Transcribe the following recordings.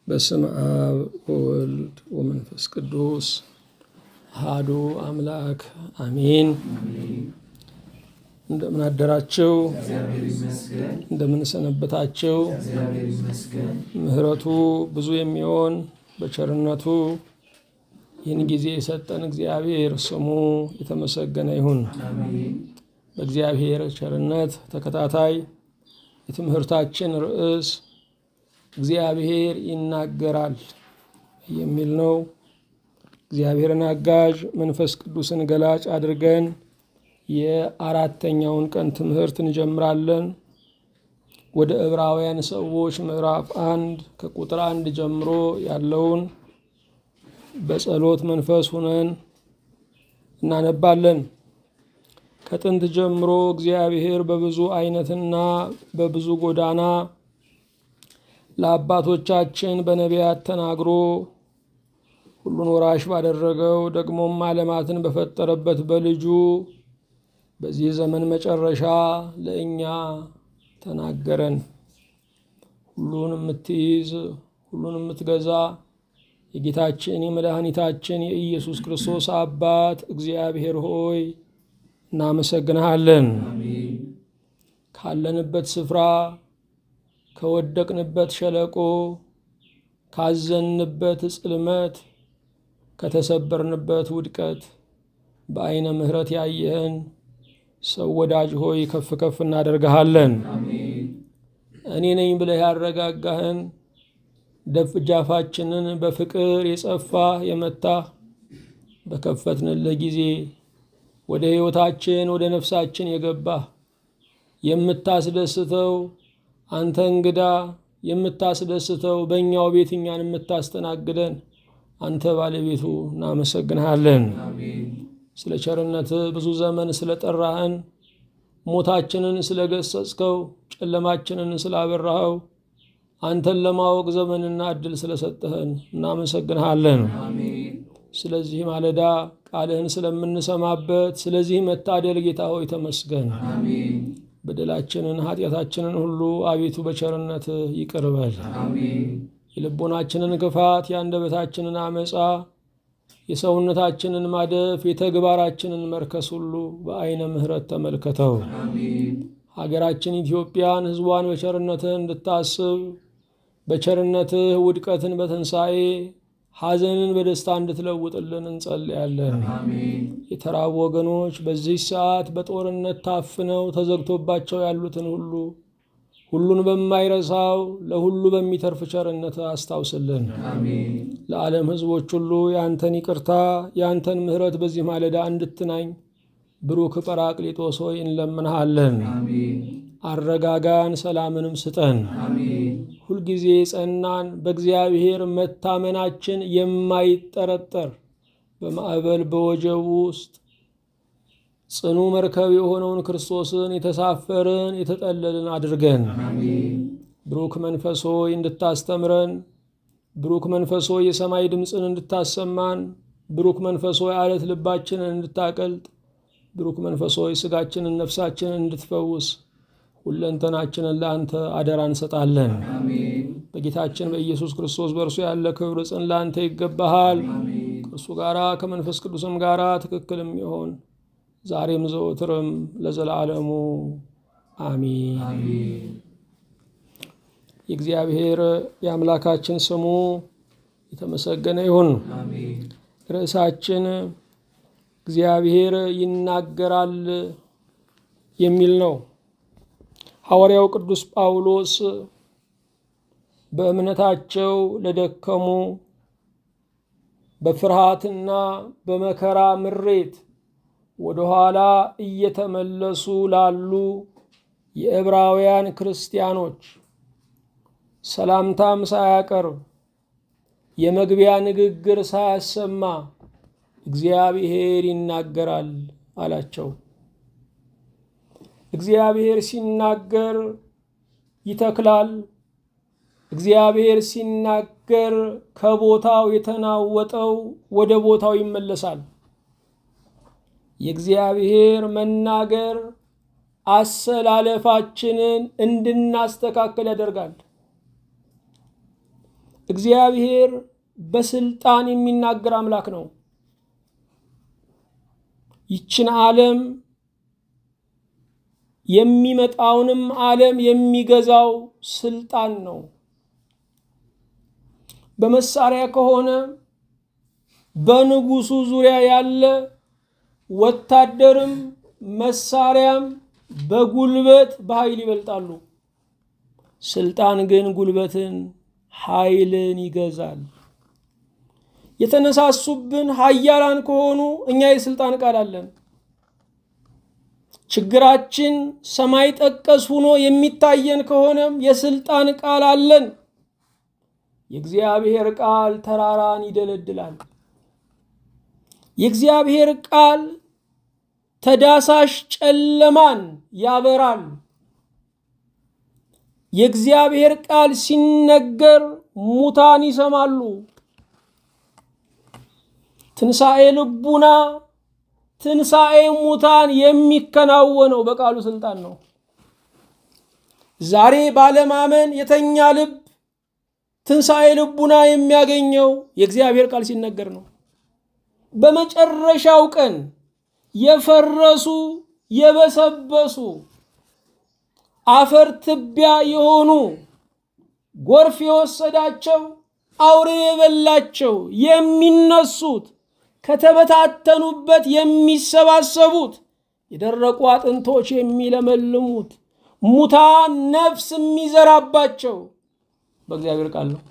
በስም አብ ወወልድ ወመንፈስ ቅዱስ አሐዱ አምላክ አሜን። እንደምን አደራችሁ? እንደምን ሰነበታችሁ? ምሕረቱ ብዙ የሚሆን በቸርነቱ ይህን ጊዜ የሰጠን እግዚአብሔር ስሙ የተመሰገነ ይሁን። በእግዚአብሔር ቸርነት ተከታታይ የትምህርታችን ርዕስ እግዚአብሔር ይናገራል የሚል ነው። እግዚአብሔርን አጋዥ መንፈስ ቅዱስን ገላጭ አድርገን የአራተኛውን ቀን ትምህርት እንጀምራለን። ወደ ዕብራውያን ሰዎች ምዕራፍ አንድ ከቁጥር አንድ ጀምሮ ያለውን በጸሎት መንፈስ ሁነን እናነባለን። ከጥንት ጀምሮ እግዚአብሔር በብዙ አይነትና በብዙ ጎዳና ለአባቶቻችን በነቢያት ተናግሮ ሁሉን ወራሽ ባደረገው ደግሞም ዓለማትን በፈጠረበት በልጁ በዚህ ዘመን መጨረሻ ለእኛ ተናገረን። ሁሉን የምትይዝ ሁሉን የምትገዛ የጌታችን የመድኃኒታችን የኢየሱስ ክርስቶስ አባት እግዚአብሔር ሆይ እናመሰግንሃለን። ካለንበት ስፍራ ከወደቅንበት ሸለቆ ካዘንበት ጽልመት ከተሰበርንበት ውድቀት በዐይነ ምሕረት ያየህን ሰው ወዳጅ ሆይ ከፍ ከፍ እናደርግሃለን። እኔ ነኝ ብለህ ያረጋጋህን ደጃፋችንን በፍቅር የጸፋ የመታ በከፈትንልህ ጊዜ ወደ ሕይወታችን ወደ ነፍሳችን የገባ የምታስደስተው አንተ እንግዳ የምታስደስተው በእኛው ቤት እኛን የምታስተናግደን አንተ ባለቤቱ እናመሰግንሃለን። ስለ ቸርነት ብዙ ዘመን ስለ ጠራህን፣ ሞታችንን ስለ ገሰጽከው፣ ጨለማችንን ስላበራኸው፣ አንተን ለማወቅ ዘመንና እድል ስለሰጠህን እናመሰግንሃለን። ስለዚህ ማለዳ ቃልህን ስለምንሰማበት ስለዚህ መታደል ጌታ ሆይ ተመስገን። በደላችንን ኃጢአታችንን ሁሉ አቤቱ በቸርነት ይቅር በል። የልቦናችንን ክፋት የአንደበታችንን አመፃ የሰውነታችንን ማደፍ የተግባራችንን መርከስ ሁሉ በዐይነ ምሕረት ተመልከተው። ሀገራችን ኢትዮጵያን ሕዝቧን በቸርነትህ እንድታስብ በቸርነትህ ውድቀትን በትንሣኤ ሐዘንን በደስታ እንድትለውጥልን እንጸልያለን። የተራቡ ወገኖች በዚህ ሰዓት በጦርነት ታፍነው ተዘግቶባቸው ያሉትን ሁሉ ሁሉን በማይረሳው ለሁሉ በሚተርፍ ቸርነት አስታውስልን። ለዓለም ሕዝቦች ሁሉ የአንተን ይቅርታ የአንተን ምሕረት በዚህ ማለዳ እንድትናኝ ብሩክ ጰራቅሊጦስ ሆይ እንለምንሃለን። አረጋጋን፣ ሰላምንም ስጠን። ሁልጊዜ ጸናን በእግዚአብሔር መታመናችን የማይጠረጠር በማዕበል በወጀቡ ውስጥ ጽኑ መርከብ የሆነውን ክርስቶስን የተሳፈርን የተጠለልን አድርገን። ብሩክ መንፈስ ሆይ እንድታስተምረን፣ ብሩክ መንፈስ ሆይ የሰማይ ድምፅን እንድታሰማን፣ ብሩክ መንፈስ ሆይ አለት ልባችንን እንድታቀልጥ፣ ብሩክ መንፈስ ሆይ ስጋችንን ነፍሳችንን እንድትፈውስ ሁለንተናችንን ለአንተ አደራ እንሰጣለን። በጌታችን በኢየሱስ ክርስቶስ በእርሱ ያለ ክብር ጽን ለአንተ ይገባሃል። ከእርሱ ጋራ ከመንፈስ ቅዱስም ጋራ ትክክልም ይሆን ዛሬም ዘወትርም ለዘላለሙ አሚን። የእግዚአብሔር የአምላካችን ስሙ የተመሰገነ ይሁን። ርዕሳችን እግዚአብሔር ይናገራል የሚል ነው። ሐዋርያው ቅዱስ ጳውሎስ በእምነታቸው ለደከሙ በፍርሃትና በመከራ ምሬት ወደ ኋላ እየተመለሱ ላሉ የዕብራውያን ክርስቲያኖች ሰላምታም ሳያቀርብ የመግቢያ ንግግር ሳያሰማ እግዚአብሔር ይናገራል አላቸው። እግዚአብሔር ሲናገር ይተክላል። እግዚአብሔር ሲናገር ከቦታው የተናወጠው ወደ ቦታው ይመለሳል። የእግዚአብሔር መናገር አሰላለፋችንን እንድናስተካከል ያደርጋል። እግዚአብሔር በስልጣን የሚናገር አምላክ ነው። ይችን ዓለም የሚመጣውንም ዓለም የሚገዛው ስልጣን ነው። በመሳሪያ ከሆነ በንጉሱ ዙሪያ ያለ ወታደርም መሳሪያም በጉልበት በኃይል ይበልጣሉ። ስልጣን ግን ጉልበትን፣ ኃይልን ይገዛል። የተነሳሱብን ኃያላን ከሆኑ እኛ የስልጣን ቃል አለን። ችግራችን ሰማይ ጠቀስ ሆኖ የሚታየን ከሆነም የስልጣን ቃል አለን። የእግዚአብሔር ቃል ተራራን ይደለድላል። የእግዚአብሔር ቃል ተዳሳሽ ጨለማን ያበራል። የእግዚአብሔር ቃል ሲነገር ሙታን ይሰማሉ። ትንሣኤ ልቡና ትንሣኤ ሙታን የሚከናወነው በቃሉ ስልጣን ነው። ዛሬ ባለማመን የተኛ ልብ ትንሣኤ ልቡና የሚያገኘው የእግዚአብሔር ቃል ሲነገር ነው። በመጨረሻው ቀን የፈረሱ የበሰበሱ አፈር ትቢያ የሆኑ ጎርፍ የወሰዳቸው አውሬ የበላቸው የሚነሱት ከተበታተኑበት የሚሰባሰቡት የደረቁ አጥንቶች የሚለመልሙት ሙታን ነፍስ የሚዘራባቸው በእግዚአብሔር ቃል ነው።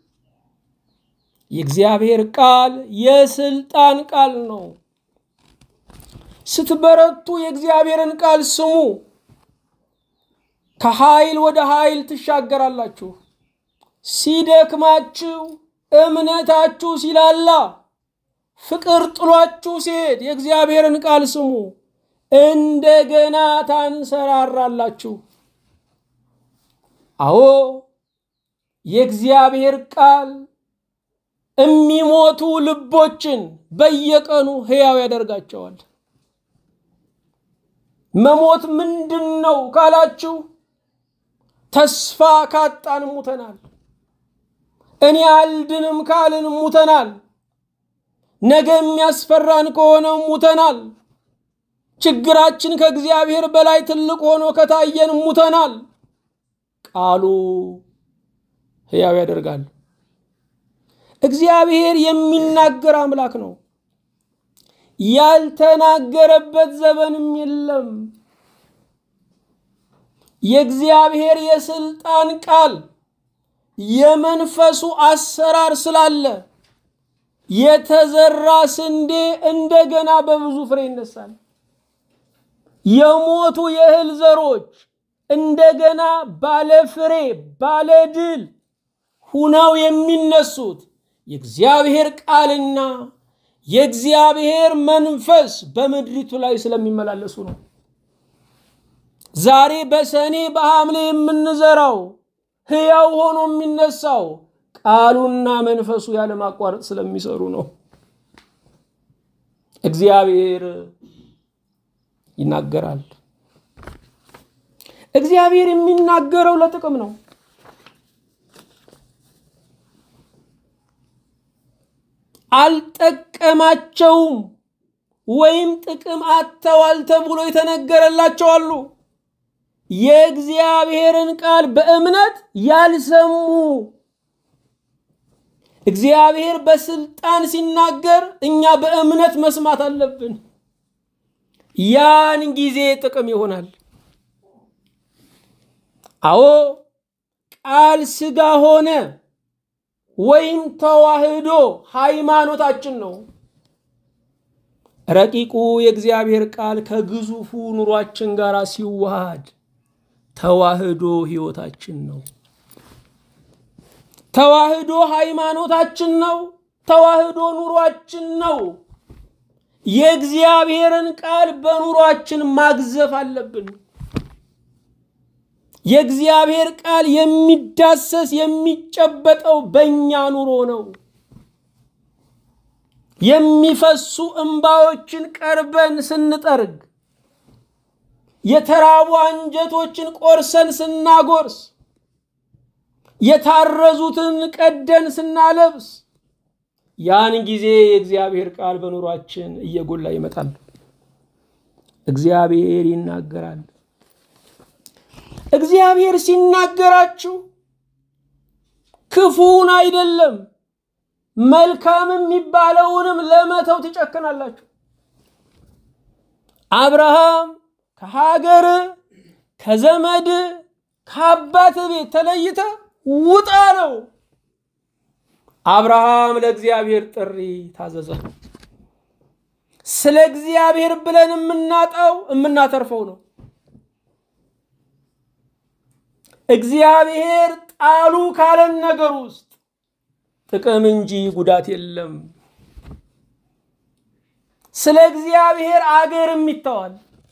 የእግዚአብሔር ቃል የስልጣን ቃል ነው። ስትበረቱ የእግዚአብሔርን ቃል ስሙ። ከኃይል ወደ ኃይል ትሻገራላችሁ። ሲደክማችሁ፣ እምነታችሁ ሲላላ፣ ፍቅር ጥሏችሁ ሲሄድ የእግዚአብሔርን ቃል ስሙ። እንደገና ታንሰራራላችሁ። አዎ የእግዚአብሔር ቃል የሚሞቱ ልቦችን በየቀኑ ሕያው ያደርጋቸዋል። መሞት ምንድን ነው ካላችሁ፣ ተስፋ ካጣን ሙተናል። እኔ አልድንም ካልን ሙተናል። ነገ የሚያስፈራን ከሆነ ሙተናል። ችግራችን ከእግዚአብሔር በላይ ትልቅ ሆኖ ከታየን ሙተናል። ቃሉ ሕያው ያደርጋል። እግዚአብሔር የሚናገር አምላክ ነው። ያልተናገረበት ዘመንም የለም። የእግዚአብሔር የስልጣን ቃል የመንፈሱ አሰራር ስላለ የተዘራ ስንዴ እንደገና በብዙ ፍሬ ይነሳል። የሞቱ የእህል ዘሮች እንደገና ባለ ፍሬ ባለ ድል ሁነው የሚነሱት የእግዚአብሔር ቃልና የእግዚአብሔር መንፈስ በምድሪቱ ላይ ስለሚመላለሱ ነው። ዛሬ በሰኔ በሐምሌ የምንዘራው ሕያው ሆኖ የሚነሳው ቃሉና መንፈሱ ያለማቋረጥ ስለሚሰሩ ነው። እግዚአብሔር ይናገራል። እግዚአብሔር የሚናገረው ለጥቅም ነው። አልጠቀማቸውም ወይም ጥቅም አጥተዋል ተብሎ የተነገረላቸው አሉ። የእግዚአብሔርን ቃል በእምነት ያልሰሙ እግዚአብሔር በስልጣን ሲናገር እኛ በእምነት መስማት አለብን። ያን ጊዜ ጥቅም ይሆናል። አዎ ቃል ሥጋ ሆነ ወይም ተዋህዶ ሃይማኖታችን ነው። ረቂቁ የእግዚአብሔር ቃል ከግዙፉ ኑሯችን ጋር ሲዋሃድ ተዋህዶ ሕይወታችን ነው። ተዋህዶ ሃይማኖታችን ነው። ተዋህዶ ኑሯችን ነው። የእግዚአብሔርን ቃል በኑሯችን ማግዘፍ አለብን። የእግዚአብሔር ቃል የሚዳሰስ የሚጨበጠው በእኛ ኑሮ ነው። የሚፈሱ እንባዎችን ቀርበን ስንጠርግ፣ የተራቡ አንጀቶችን ቆርሰን ስናጎርስ፣ የታረዙትን ቀደን ስናለብስ ያን ጊዜ የእግዚአብሔር ቃል በኑሯችን እየጎላ ይመጣል። እግዚአብሔር ይናገራል። እግዚአብሔር ሲናገራችሁ ክፉን አይደለም መልካም የሚባለውንም ለመተው ትጨክናላችሁ። አብርሃም ከሀገር ከዘመድ ከአባት ቤት ተለይተ ውጣ ነው። አብርሃም ለእግዚአብሔር ጥሪ ታዘዘ። ስለ እግዚአብሔር ብለን የምናጣው የምናተርፈው ነው። እግዚአብሔር ጣሉ ካለን ነገር ውስጥ ጥቅም እንጂ ጉዳት የለም። ስለ እግዚአብሔር አገርም ይተዋል።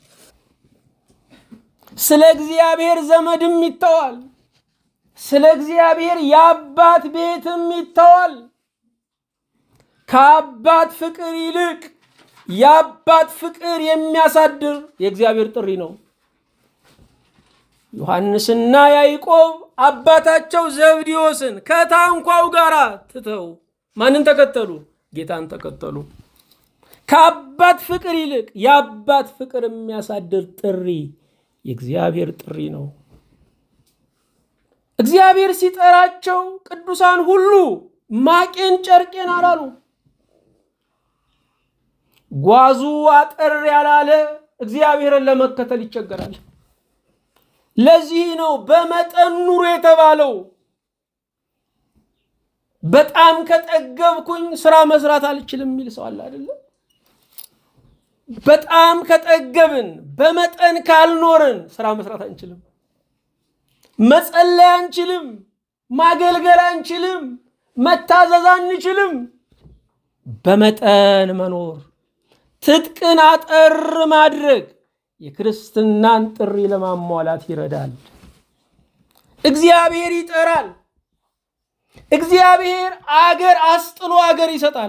ስለ እግዚአብሔር ዘመድም ይተዋል። ስለ እግዚአብሔር የአባት ቤትም ይተዋል። ከአባት ፍቅር ይልቅ የአባት ፍቅር የሚያሳድር የእግዚአብሔር ጥሪ ነው። ዮሐንስና ያዕቆብ አባታቸው ዘብዴዎስን ከታንኳው ጋር ትተው ማንን ተከተሉ? ጌታን ተከተሉ። ከአባት ፍቅር ይልቅ የአባት ፍቅር የሚያሳድር ጥሪ የእግዚአብሔር ጥሪ ነው። እግዚአብሔር ሲጠራቸው ቅዱሳን ሁሉ ማቄን ጨርቄን አላሉ። ጓዙ አጠር ያላለ እግዚአብሔርን ለመከተል ይቸገራል። ለዚህ ነው በመጠን ኑሮ የተባለው። በጣም ከጠገብኩኝ ስራ መስራት አልችልም የሚል ሰው አለ አይደለም? በጣም ከጠገብን በመጠን ካልኖርን ስራ መስራት አንችልም። መጸለይ አንችልም። ማገልገል አንችልም። መታዘዝ አንችልም። በመጠን መኖር ትጥቅን አጠር ማድረግ የክርስትናን ጥሪ ለማሟላት ይረዳል። እግዚአብሔር ይጠራል። እግዚአብሔር አገር አስጥሎ አገር ይሰጣል።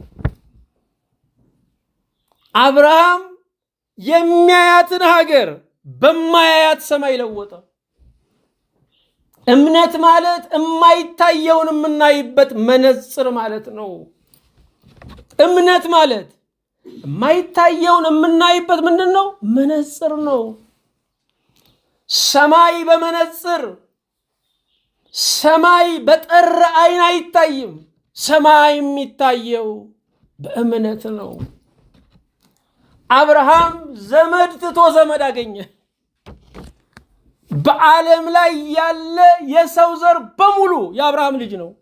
አብርሃም የሚያያትን ሀገር በማያያት ሰማይ ለወጠ። እምነት ማለት የማይታየውን የምናይበት መነጽር ማለት ነው። እምነት ማለት የማይታየውን የምናይበት ምንድን ነው? መነጽር ነው። ሰማይ በመነጽር ሰማይ በጠራ አይን አይታይም። ሰማይ የሚታየው በእምነት ነው። አብርሃም ዘመድ ትቶ ዘመድ አገኘ። በዓለም ላይ ያለ የሰው ዘር በሙሉ የአብርሃም ልጅ ነው።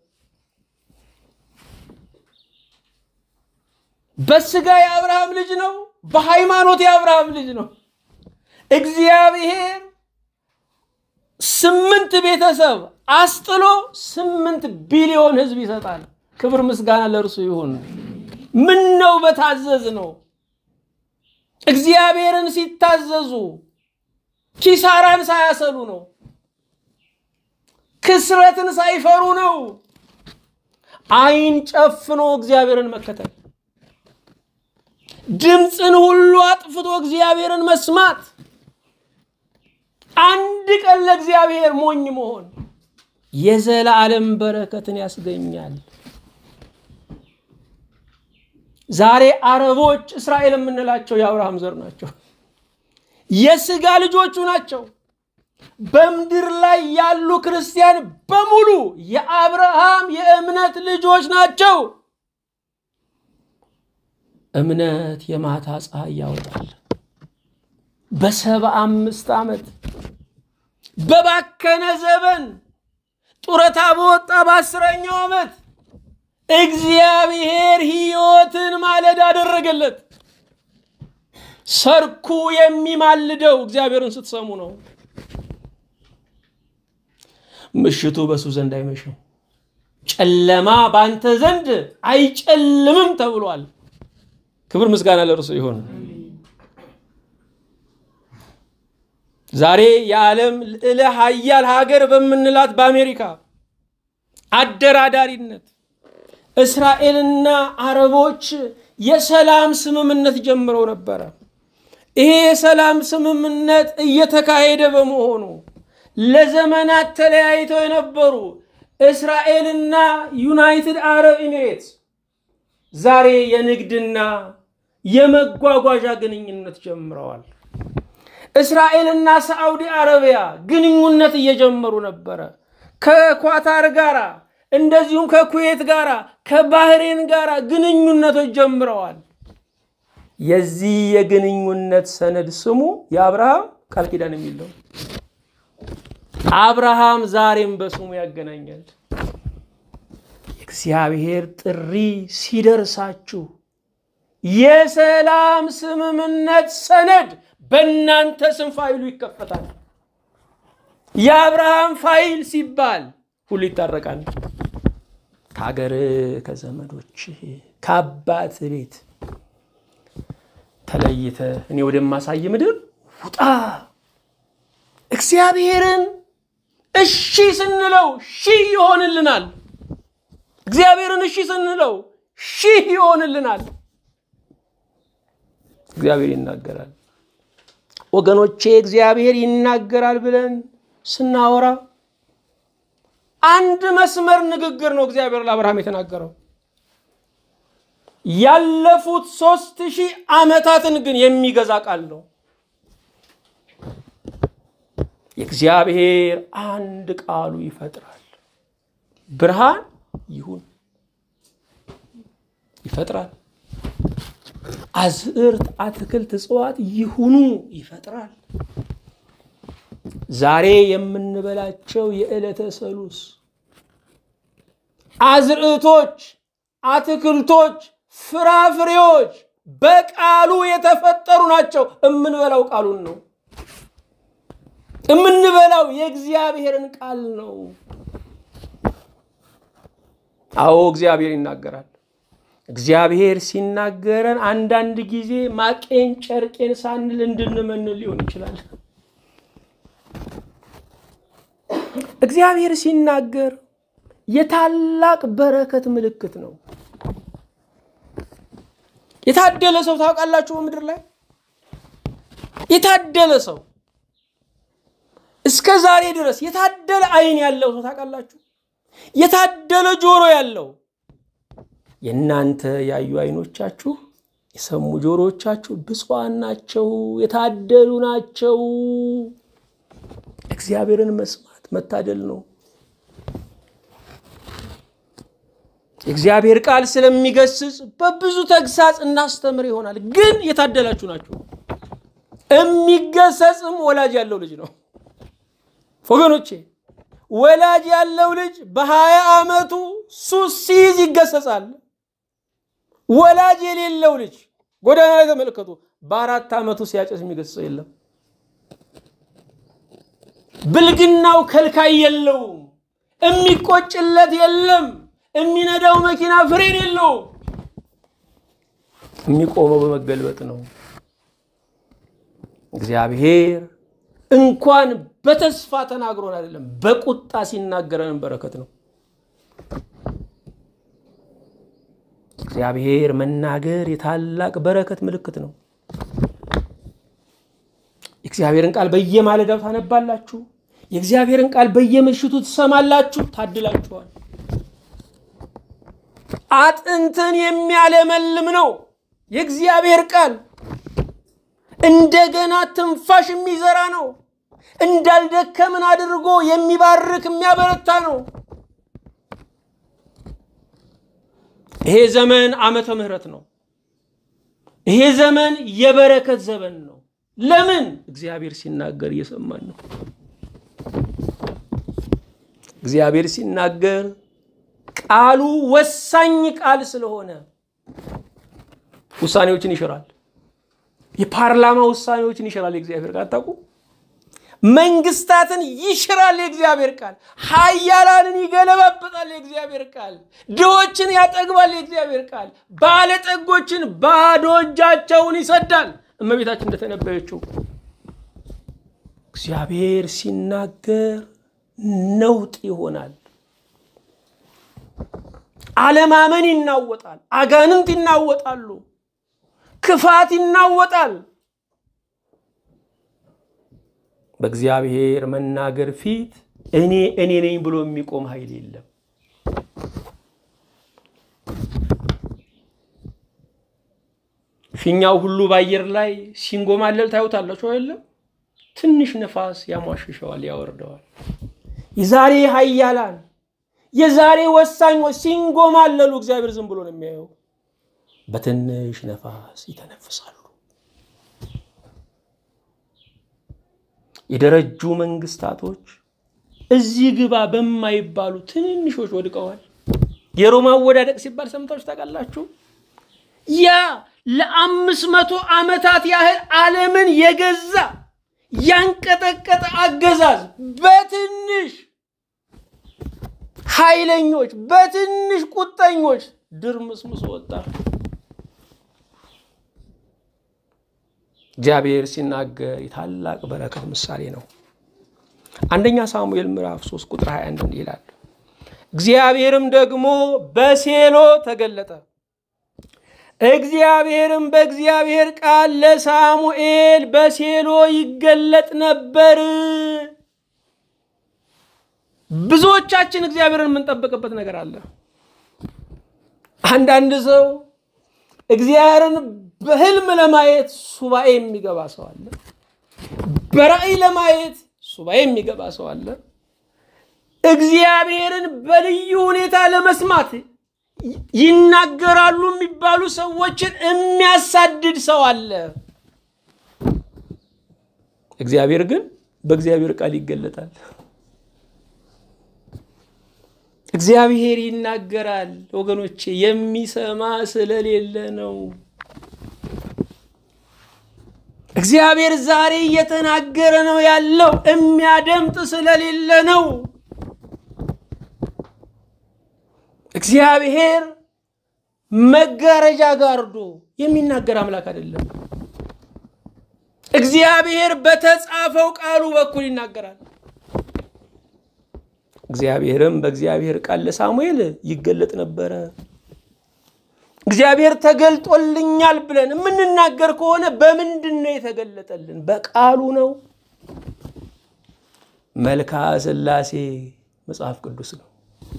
በስጋ የአብርሃም ልጅ ነው። በሃይማኖት የአብርሃም ልጅ ነው። እግዚአብሔር ስምንት ቤተሰብ አስጥሎ ስምንት ቢሊዮን ሕዝብ ይሰጣል። ክብር ምስጋና ለእርሱ ይሁን። ምን ነው በታዘዝ ነው። እግዚአብሔርን ሲታዘዙ ኪሳራን ሳያሰሉ ነው። ክስረትን ሳይፈሩ ነው። አይን ጨፍኖ እግዚአብሔርን መከተል፣ ድምፅን ሁሉ አጥፍቶ እግዚአብሔርን መስማት፣ አንድ ቀን ለእግዚአብሔር ሞኝ መሆን የዘላለም በረከትን ያስገኛል። ዛሬ አረቦች እስራኤል የምንላቸው የአብርሃም ዘር ናቸው። የስጋ ልጆቹ ናቸው። በምድር ላይ ያሉ ክርስቲያን በሙሉ የአብርሃም የእምነት ልጆች ናቸው። እምነት የማታ ፀሐይ ያወጣል። በሰባ አምስት ዓመት በባከነ ዘመን ጡረታ በወጣ በአስረኛው ዓመት እግዚአብሔር ሕይወትን ማለድ አደረገለት። ሰርኩ የሚማልደው እግዚአብሔርን ስትሰሙ ነው። ምሽቱ በሱ ዘንድ አይመሽም፣ ጨለማ በአንተ ዘንድ አይጨልምም ተብሏል። ክብር ምስጋና ለእርሱ ይሁን። ዛሬ የዓለም ልዕለ ሀያል ሀገር በምንላት በአሜሪካ አደራዳሪነት እስራኤልና አረቦች የሰላም ስምምነት ጀምረው ነበረ። ይሄ የሰላም ስምምነት እየተካሄደ በመሆኑ ለዘመናት ተለያይተው የነበሩ እስራኤልና ዩናይትድ አረብ ኤሚሬትስ ዛሬ የንግድና የመጓጓዣ ግንኙነት ጀምረዋል። እስራኤልና ሳዑዲ አረቢያ ግንኙነት እየጀመሩ ነበረ። ከኳታር ጋር እንደዚሁም ከኩዌት ጋር ከባህሬን ጋር ግንኙነቶች ጀምረዋል። የዚህ የግንኙነት ሰነድ ስሙ የአብርሃም ቃል ኪዳን የሚል ነው። አብርሃም ዛሬም በስሙ ያገናኛል። የእግዚአብሔር ጥሪ ሲደርሳችሁ የሰላም ስምምነት ሰነድ በእናንተ ስም ፋይሉ ይከፈታል። የአብርሃም ፋይል ሲባል ሁሉ ይታረቃል። ከሀገር ከዘመዶች ከአባት ቤት ተለይተ እኔ ወደማሳይ ምድር ውጣ። እግዚአብሔርን እሺ ስንለው ሺህ ይሆንልናል። እግዚአብሔርን እሺ ስንለው ሺህ ይሆንልናል። እግዚአብሔር ይናገራል። ወገኖቼ እግዚአብሔር ይናገራል ብለን ስናወራ አንድ መስመር ንግግር ነው እግዚአብሔር ለአብርሃም የተናገረው። ያለፉት ሶስት ሺህ ዓመታትን ግን የሚገዛ ቃል ነው። የእግዚአብሔር አንድ ቃሉ ይፈጥራል። ብርሃን ይሁን ይፈጥራል። አዝዕርት፣ አትክልት፣ እጽዋት ይሁኑ ይፈጥራል። ዛሬ የምንበላቸው የዕለተ ሰሉስ አዝርዕቶች፣ አትክልቶች፣ ፍራፍሬዎች በቃሉ የተፈጠሩ ናቸው። የምንበላው ቃሉን ነው። የምንበላው የእግዚአብሔርን ቃል ነው። አዎ እግዚአብሔር ይናገራል። እግዚአብሔር ሲናገረን አንዳንድ ጊዜ ማቄን ጨርቄን ሳንል እንድንመንል ሊሆን ይችላል። እግዚአብሔር ሲናገር የታላቅ በረከት ምልክት ነው። የታደለ ሰው ታውቃላችሁ? በምድር ላይ የታደለ ሰው እስከ ዛሬ ድረስ የታደለ ዓይን ያለው ሰው ታውቃላችሁ? የታደለ ጆሮ ያለው የእናንተ ያዩ ዓይኖቻችሁ የሰሙ ጆሮዎቻችሁ ብፁዓን ናቸው፣ የታደሉ ናቸው። እግዚአብሔርን መስማት መታደል ነው። የእግዚአብሔር ቃል ስለሚገስጽ በብዙ ተግሳጽ እናስተምር ይሆናል። ግን የታደላችሁ ናችሁ። የሚገሰጽም ወላጅ ያለው ልጅ ነው ወገኖቼ። ወላጅ ያለው ልጅ በሀያ ዓመቱ ሱስ ሲይዝ ይገሰጻል። ወላጅ የሌለው ልጅ ጎዳና ላይ ተመልከቱ፣ በአራት ዓመቱ ሲያጨስ የሚገስጸው የለም። ብልግናው ከልካይ የለውም። የሚቆጭለት የለም። የሚነዳው መኪና ፍሬን የለውም። የሚቆመው በመገልበጥ ነው። እግዚአብሔር እንኳን በተስፋ ተናግሮን አይደለም በቁጣ ሲናገረን በረከት ነው። እግዚአብሔር መናገር የታላቅ በረከት ምልክት ነው። የእግዚአብሔርን ቃል በየማለዳው ታነባላችሁ። የእግዚአብሔርን ቃል በየምሽቱ ትሰማላችሁ። ታድላችኋል። አጥንትን የሚያለመልም ነው የእግዚአብሔር ቃል። እንደገና ትንፋሽ የሚዘራ ነው። እንዳልደከምን አድርጎ የሚባርክ የሚያበረታ ነው። ይሄ ዘመን ዓመተ ምሕረት ነው። ይሄ ዘመን የበረከት ዘመን ነው። ለምን? እግዚአብሔር ሲናገር እየሰማን ነው። እግዚአብሔር ሲናገር ቃሉ ወሳኝ ቃል ስለሆነ ውሳኔዎችን ይሽራል። የፓርላማ ውሳኔዎችን ይሽራል። የእግዚአብሔር ቃል አታውቁ? መንግስታትን ይሽራል የእግዚአብሔር ቃል። ኃያላንን ይገለባበጣል የእግዚአብሔር ቃል። ድሆችን ያጠግባል የእግዚአብሔር ቃል። ባለጠጎችን ባዶ እጃቸውን ይሰዳል። እመቤታችን እንደተነበየችው እግዚአብሔር ሲናገር ነውጥ ይሆናል። አለማመን ይናወጣል። አጋንንት ይናወጣሉ። ክፋት ይናወጣል። በእግዚአብሔር መናገር ፊት እኔ እኔ ነኝ ብሎ የሚቆም ኃይል የለም። ፊኛው ሁሉ በአየር ላይ ሲንጎማለል ታዩታላችሁ አይደለም? ትንሽ ነፋስ ያሟሽሸዋል፣ ያወርደዋል። የዛሬ ኃያላን የዛሬ ወሳኞች ሲንጎማለሉ እግዚአብሔር ዝም ብሎ ነው የሚያየው። በትንሽ ነፋስ ይተነፍሳሉ። የደረጁ መንግስታቶች እዚህ ግባ በማይባሉ ትንንሾች ወድቀዋል። የሮማ አወዳደቅ ሲባል ሰምታችሁ ታውቃላችሁ? ያ ለአምስት መቶ ዓመታት ያህል ዓለምን የገዛ ያንቀጠቀጠ አገዛዝ በትንሽ ኃይለኞች፣ በትንሽ ቁጠኞች ድርምስምስ ወጣ። እግዚአብሔር ሲናገር የታላቅ በረከት ምሳሌ ነው። አንደኛ ሳሙኤል ምዕራፍ 3 ቁጥር 21 እንዲህ ይላል፣ እግዚአብሔርም ደግሞ በሴሎ ተገለጠ። እግዚአብሔርም በእግዚአብሔር ቃል ለሳሙኤል በሴሎ ይገለጥ ነበር። ብዙዎቻችን እግዚአብሔርን የምንጠብቅበት ነገር አለ። አንዳንድ ሰው እግዚአብሔርን በህልም ለማየት ሱባኤ የሚገባ ሰው አለ። በራእይ ለማየት ሱባኤ የሚገባ ሰው አለ። እግዚአብሔርን በልዩ ሁኔታ ለመስማት ይናገራሉ የሚባሉ ሰዎችን የሚያሳድድ ሰው አለ። እግዚአብሔር ግን በእግዚአብሔር ቃል ይገለጣል። እግዚአብሔር ይናገራል ወገኖቼ፣ የሚሰማ ስለሌለ ነው። እግዚአብሔር ዛሬ እየተናገረ ነው ያለው፣ የሚያደምጥ ስለሌለ ነው። እግዚአብሔር መጋረጃ ጋርዶ የሚናገር አምላክ አይደለም። እግዚአብሔር በተጻፈው ቃሉ በኩል ይናገራል። እግዚአብሔርም በእግዚአብሔር ቃል ለሳሙኤል ይገለጥ ነበረ። እግዚአብሔር ተገልጦልኛል ብለን የምንናገር ከሆነ በምንድን ነው የተገለጠልን? በቃሉ ነው። መልክዓ ሥላሴ መጽሐፍ ቅዱስ ነው።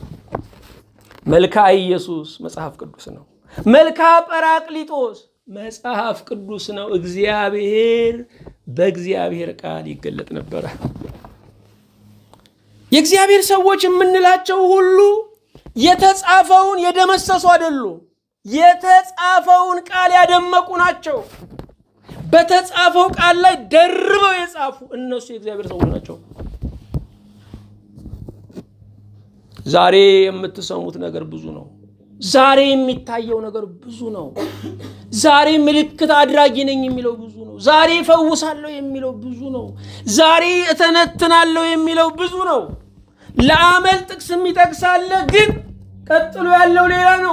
መልክዓ ኢየሱስ መጽሐፍ ቅዱስ ነው። መልክዓ ጰራቅሊጦስ መጽሐፍ ቅዱስ ነው። እግዚአብሔር በእግዚአብሔር ቃል ይገለጥ ነበረ። የእግዚአብሔር ሰዎች የምንላቸው ሁሉ የተጻፈውን የደመሰሱ አይደሉም። የተጻፈውን ቃል ያደመቁ ናቸው። በተጻፈው ቃል ላይ ደርበው የጻፉ እነሱ የእግዚአብሔር ሰዎች ናቸው። ዛሬ የምትሰሙት ነገር ብዙ ነው። ዛሬ የሚታየው ነገር ብዙ ነው። ዛሬ ምልክት አድራጊ ነኝ የሚለው ብዙ ነው። ዛሬ እፈውሳለሁ የሚለው ብዙ ነው። ዛሬ እተነትናለሁ የሚለው ብዙ ነው። ለአመል ጥቅስ የሚጠቅሳለ ግን ቀጥሎ ያለው ሌላ ነው።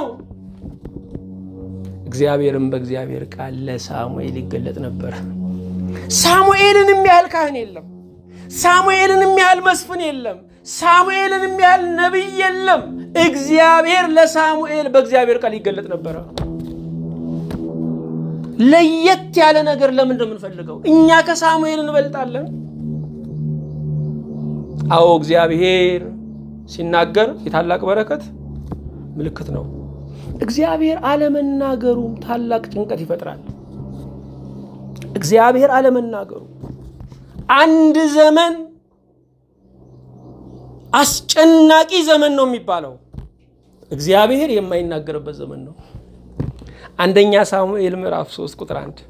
እግዚአብሔርም በእግዚአብሔር ቃል ለሳሙኤል ይገለጥ ነበር። ሳሙኤልን የሚያህል ካህን የለም። ሳሙኤልን የሚያህል መስፍን የለም። ሳሙኤልን የሚያህል ነቢይ የለም። እግዚአብሔር ለሳሙኤል በእግዚአብሔር ቃል ይገለጥ ነበረ። ለየት ያለ ነገር ለምንድን ነው የምንፈልገው? እኛ ከሳሙኤል እንበልጣለን? አዎ እግዚአብሔር ሲናገር የታላቅ በረከት ምልክት ነው። እግዚአብሔር አለመናገሩም ታላቅ ጭንቀት ይፈጥራል። እግዚአብሔር አለመናገሩ አንድ ዘመን አስጨናቂ ዘመን ነው የሚባለው እግዚአብሔር የማይናገርበት ዘመን ነው። አንደኛ ሳሙኤል ምዕራፍ 3 ቁጥር 1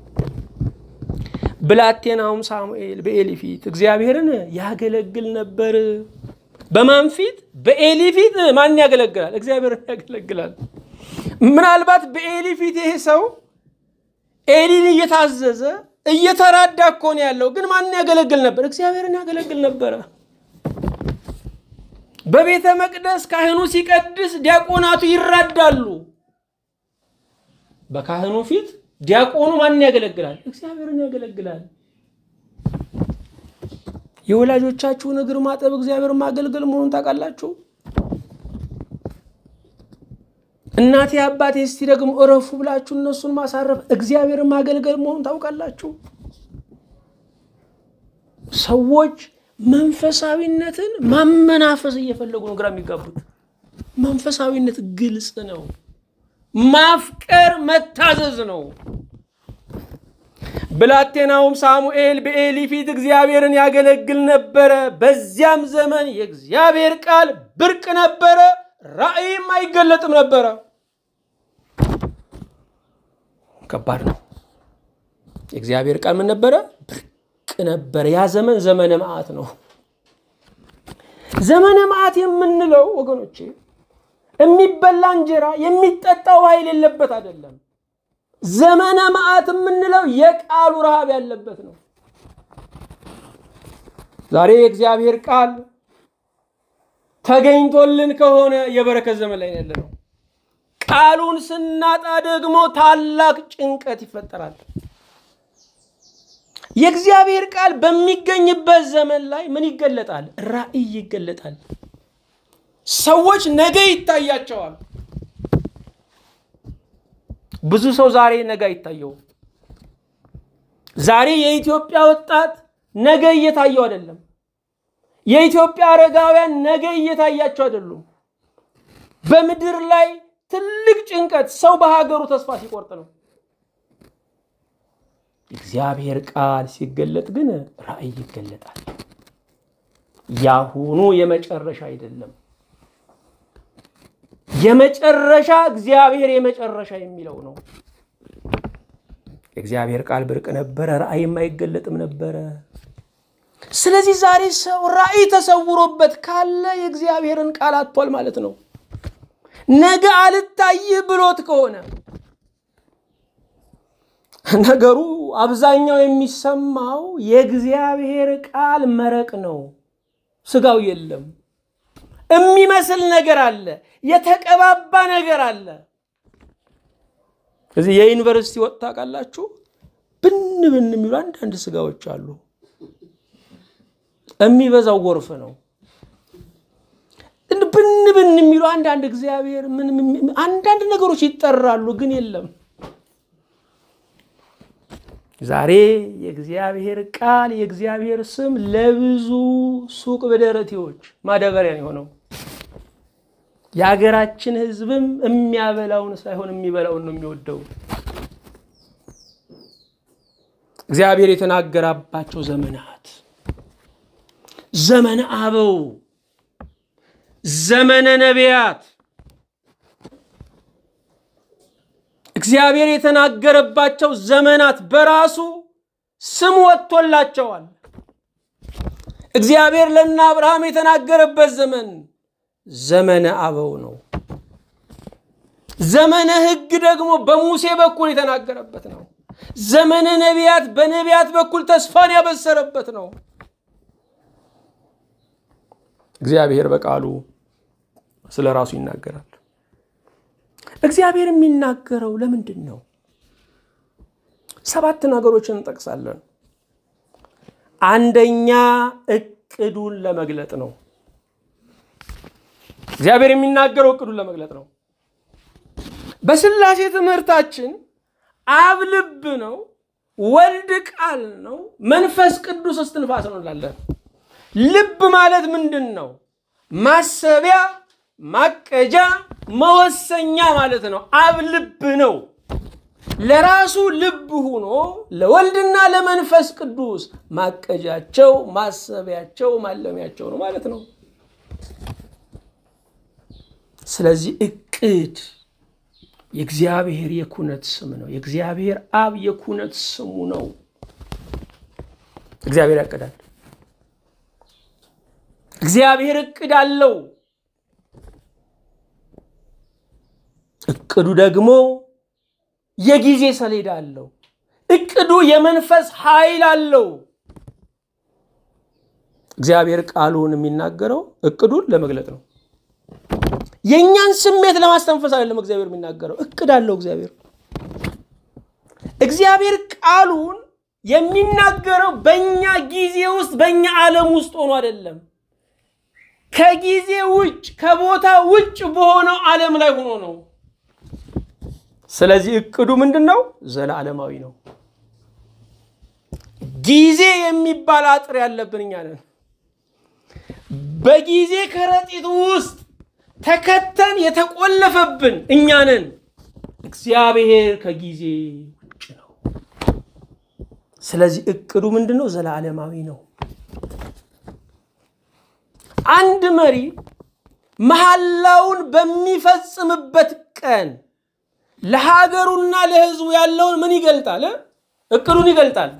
ብላቴናውም ሳሙኤል በኤሊ ፊት እግዚአብሔርን ያገለግል ነበር። በማን ፊት? በኤሊ ፊት። ማን ያገለግላል? እግዚአብሔርን ያገለግላል። ምናልባት በኤሊ ፊት ይሄ ሰው ኤሊን እየታዘዘ እየተራዳ እኮ ነው ያለው። ግን ማን ያገለግል ነበር? እግዚአብሔርን ያገለግል ነበረ። በቤተ መቅደስ ካህኑ ሲቀድስ ዲያቆናቱ ይራዳሉ። በካህኑ ፊት ዲያቆኑ ማንን ያገለግላል? እግዚአብሔርን ያገለግላል። የወላጆቻችሁን እግር ማጠብ እግዚአብሔር ማገልገል መሆኑን ታውቃላችሁ። እናቴ አባቴ እስቲ ደግሞ እረፉ ብላችሁ እነሱን ማሳረፍ እግዚአብሔር ማገልገል መሆኑን ታውቃላችሁ። ሰዎች መንፈሳዊነትን ማመናፈስ እየፈለጉ ነው ግራ የሚጋቡት። መንፈሳዊነት ግልጽ ነው። ማፍቀር መታዘዝ ነው። ብላቴናውም ሳሙኤል በኤሊ ፊት እግዚአብሔርን ያገለግል ነበረ። በዚያም ዘመን የእግዚአብሔር ቃል ብርቅ ነበረ፣ ራእይም አይገለጥም ነበረ። ከባድ ነው። የእግዚአብሔር ቃል ምን ነበረ? ብርቅ ነበረ። ያ ዘመን ዘመነ መዓት ነው። ዘመነ መዓት የምንለው ወገኖቼ የሚበላ እንጀራ የሚጠጣ ውሃ የሌለበት አይደለም። ዘመነ መዓት የምንለው የቃሉ ረሃብ ያለበት ነው። ዛሬ የእግዚአብሔር ቃል ተገኝቶልን ከሆነ የበረከት ዘመን ላይ ያለ ነው። ቃሉን ስናጣ ደግሞ ታላቅ ጭንቀት ይፈጠራል። የእግዚአብሔር ቃል በሚገኝበት ዘመን ላይ ምን ይገለጣል? ራእይ ይገለጣል። ሰዎች ነገ ይታያቸዋል። ብዙ ሰው ዛሬ ነገ አይታየውም። ዛሬ የኢትዮጵያ ወጣት ነገ እየታየው አይደለም። የኢትዮጵያ አረጋውያን ነገ እየታያቸው አይደሉም። በምድር ላይ ትልቅ ጭንቀት ሰው በሀገሩ ተስፋ ሲቆርጥ ነው። እግዚአብሔር ቃል ሲገለጥ ግን ራእይ ይገለጣል። ያሁኑ የመጨረሻ አይደለም። የመጨረሻ እግዚአብሔር የመጨረሻ የሚለው ነው። የእግዚአብሔር ቃል ብርቅ ነበረ፣ ራእይም አይገለጥም ነበረ። ስለዚህ ዛሬ ሰው ራእይ ተሰውሮበት ካለ የእግዚአብሔርን ቃል አጥቷል ማለት ነው። ነገ አልታይህ ብሎት ከሆነ ነገሩ አብዛኛው የሚሰማው የእግዚአብሔር ቃል መረቅ ነው። ስጋው የለም። የሚመስል ነገር አለ፣ የተቀባባ ነገር አለ። እዚህ የዩኒቨርሲቲ ወጥታ ቃላችሁ ብን ብን የሚሉ አንዳንድ ስጋዎች አሉ። የሚበዛው ጎርፍ ነው። ብን ብን የሚሉ አንዳንድ እግዚአብሔር ምን አንዳንድ ነገሮች ይጠራሉ፣ ግን የለም። ዛሬ የእግዚአብሔር ቃል የእግዚአብሔር ስም ለብዙ ሱቅ በደረቴዎች ማዳበሪያ ነው የሆነው። የሀገራችን ሕዝብም የሚያበላውን ሳይሆን የሚበላውን ነው የሚወደው። እግዚአብሔር የተናገራባቸው ዘመናት ዘመነ አበው፣ ዘመነ ነቢያት እግዚአብሔር የተናገረባቸው ዘመናት በራሱ ስም ወጥቶላቸዋል። እግዚአብሔር ለእነ አብርሃም የተናገረበት ዘመን ዘመነ አበው ነው። ዘመነ ሕግ ደግሞ በሙሴ በኩል የተናገረበት ነው። ዘመነ ነቢያት በነቢያት በኩል ተስፋን ያበሰረበት ነው። እግዚአብሔር በቃሉ ስለ ራሱ ይናገራል። እግዚአብሔር የሚናገረው ለምንድን ነው? ሰባት ነገሮችን እንጠቅሳለን። አንደኛ እቅዱን ለመግለጥ ነው። እግዚአብሔር የሚናገረው እቅዱን ለመግለጥ ነው። በስላሴ ትምህርታችን አብ ልብ ነው፣ ወልድ ቃል ነው፣ መንፈስ ቅዱስ እስትንፋስ ነው እንላለን። ልብ ማለት ምንድን ነው? ማሰቢያ ማቀጃ መወሰኛ ማለት ነው። አብ ልብ ነው። ለራሱ ልብ ሆኖ ለወልድና ለመንፈስ ቅዱስ ማቀጃቸው፣ ማሰቢያቸው፣ ማለሚያቸው ነው ማለት ነው። ስለዚህ እቅድ የእግዚአብሔር የኩነት ስም ነው። የእግዚአብሔር አብ የኩነት ስሙ ነው። እግዚአብሔር ያቅዳል። እግዚአብሔር እቅድ አለው። እቅዱ ደግሞ የጊዜ ሰሌዳ አለው። እቅዱ የመንፈስ ኃይል አለው። እግዚአብሔር ቃሉን የሚናገረው እቅዱን ለመግለጥ ነው። የእኛን ስሜት ለማስተንፈስ አይደለም። እግዚአብሔር የሚናገረው እቅድ አለው። እግዚአብሔር እግዚአብሔር ቃሉን የሚናገረው በእኛ ጊዜ ውስጥ በእኛ ዓለም ውስጥ ሆኖ አይደለም። ከጊዜ ውጭ ከቦታ ውጭ በሆነው ዓለም ላይ ሆኖ ነው። ስለዚህ እቅዱ ምንድን ነው? ዘላለማዊ ነው። ጊዜ የሚባል አጥር ያለብን እኛ ነን። በጊዜ ከረጢት ውስጥ ተከተን የተቆለፈብን እኛ ነን። እግዚአብሔር ከጊዜ ውጭ ነው። ስለዚህ እቅዱ ምንድን ነው? ዘላለማዊ ነው። አንድ መሪ መሐላውን በሚፈጽምበት ቀን ለሀገሩና ለሕዝቡ ያለውን ምን ይገልጣል? እቅዱን ይገልጣል።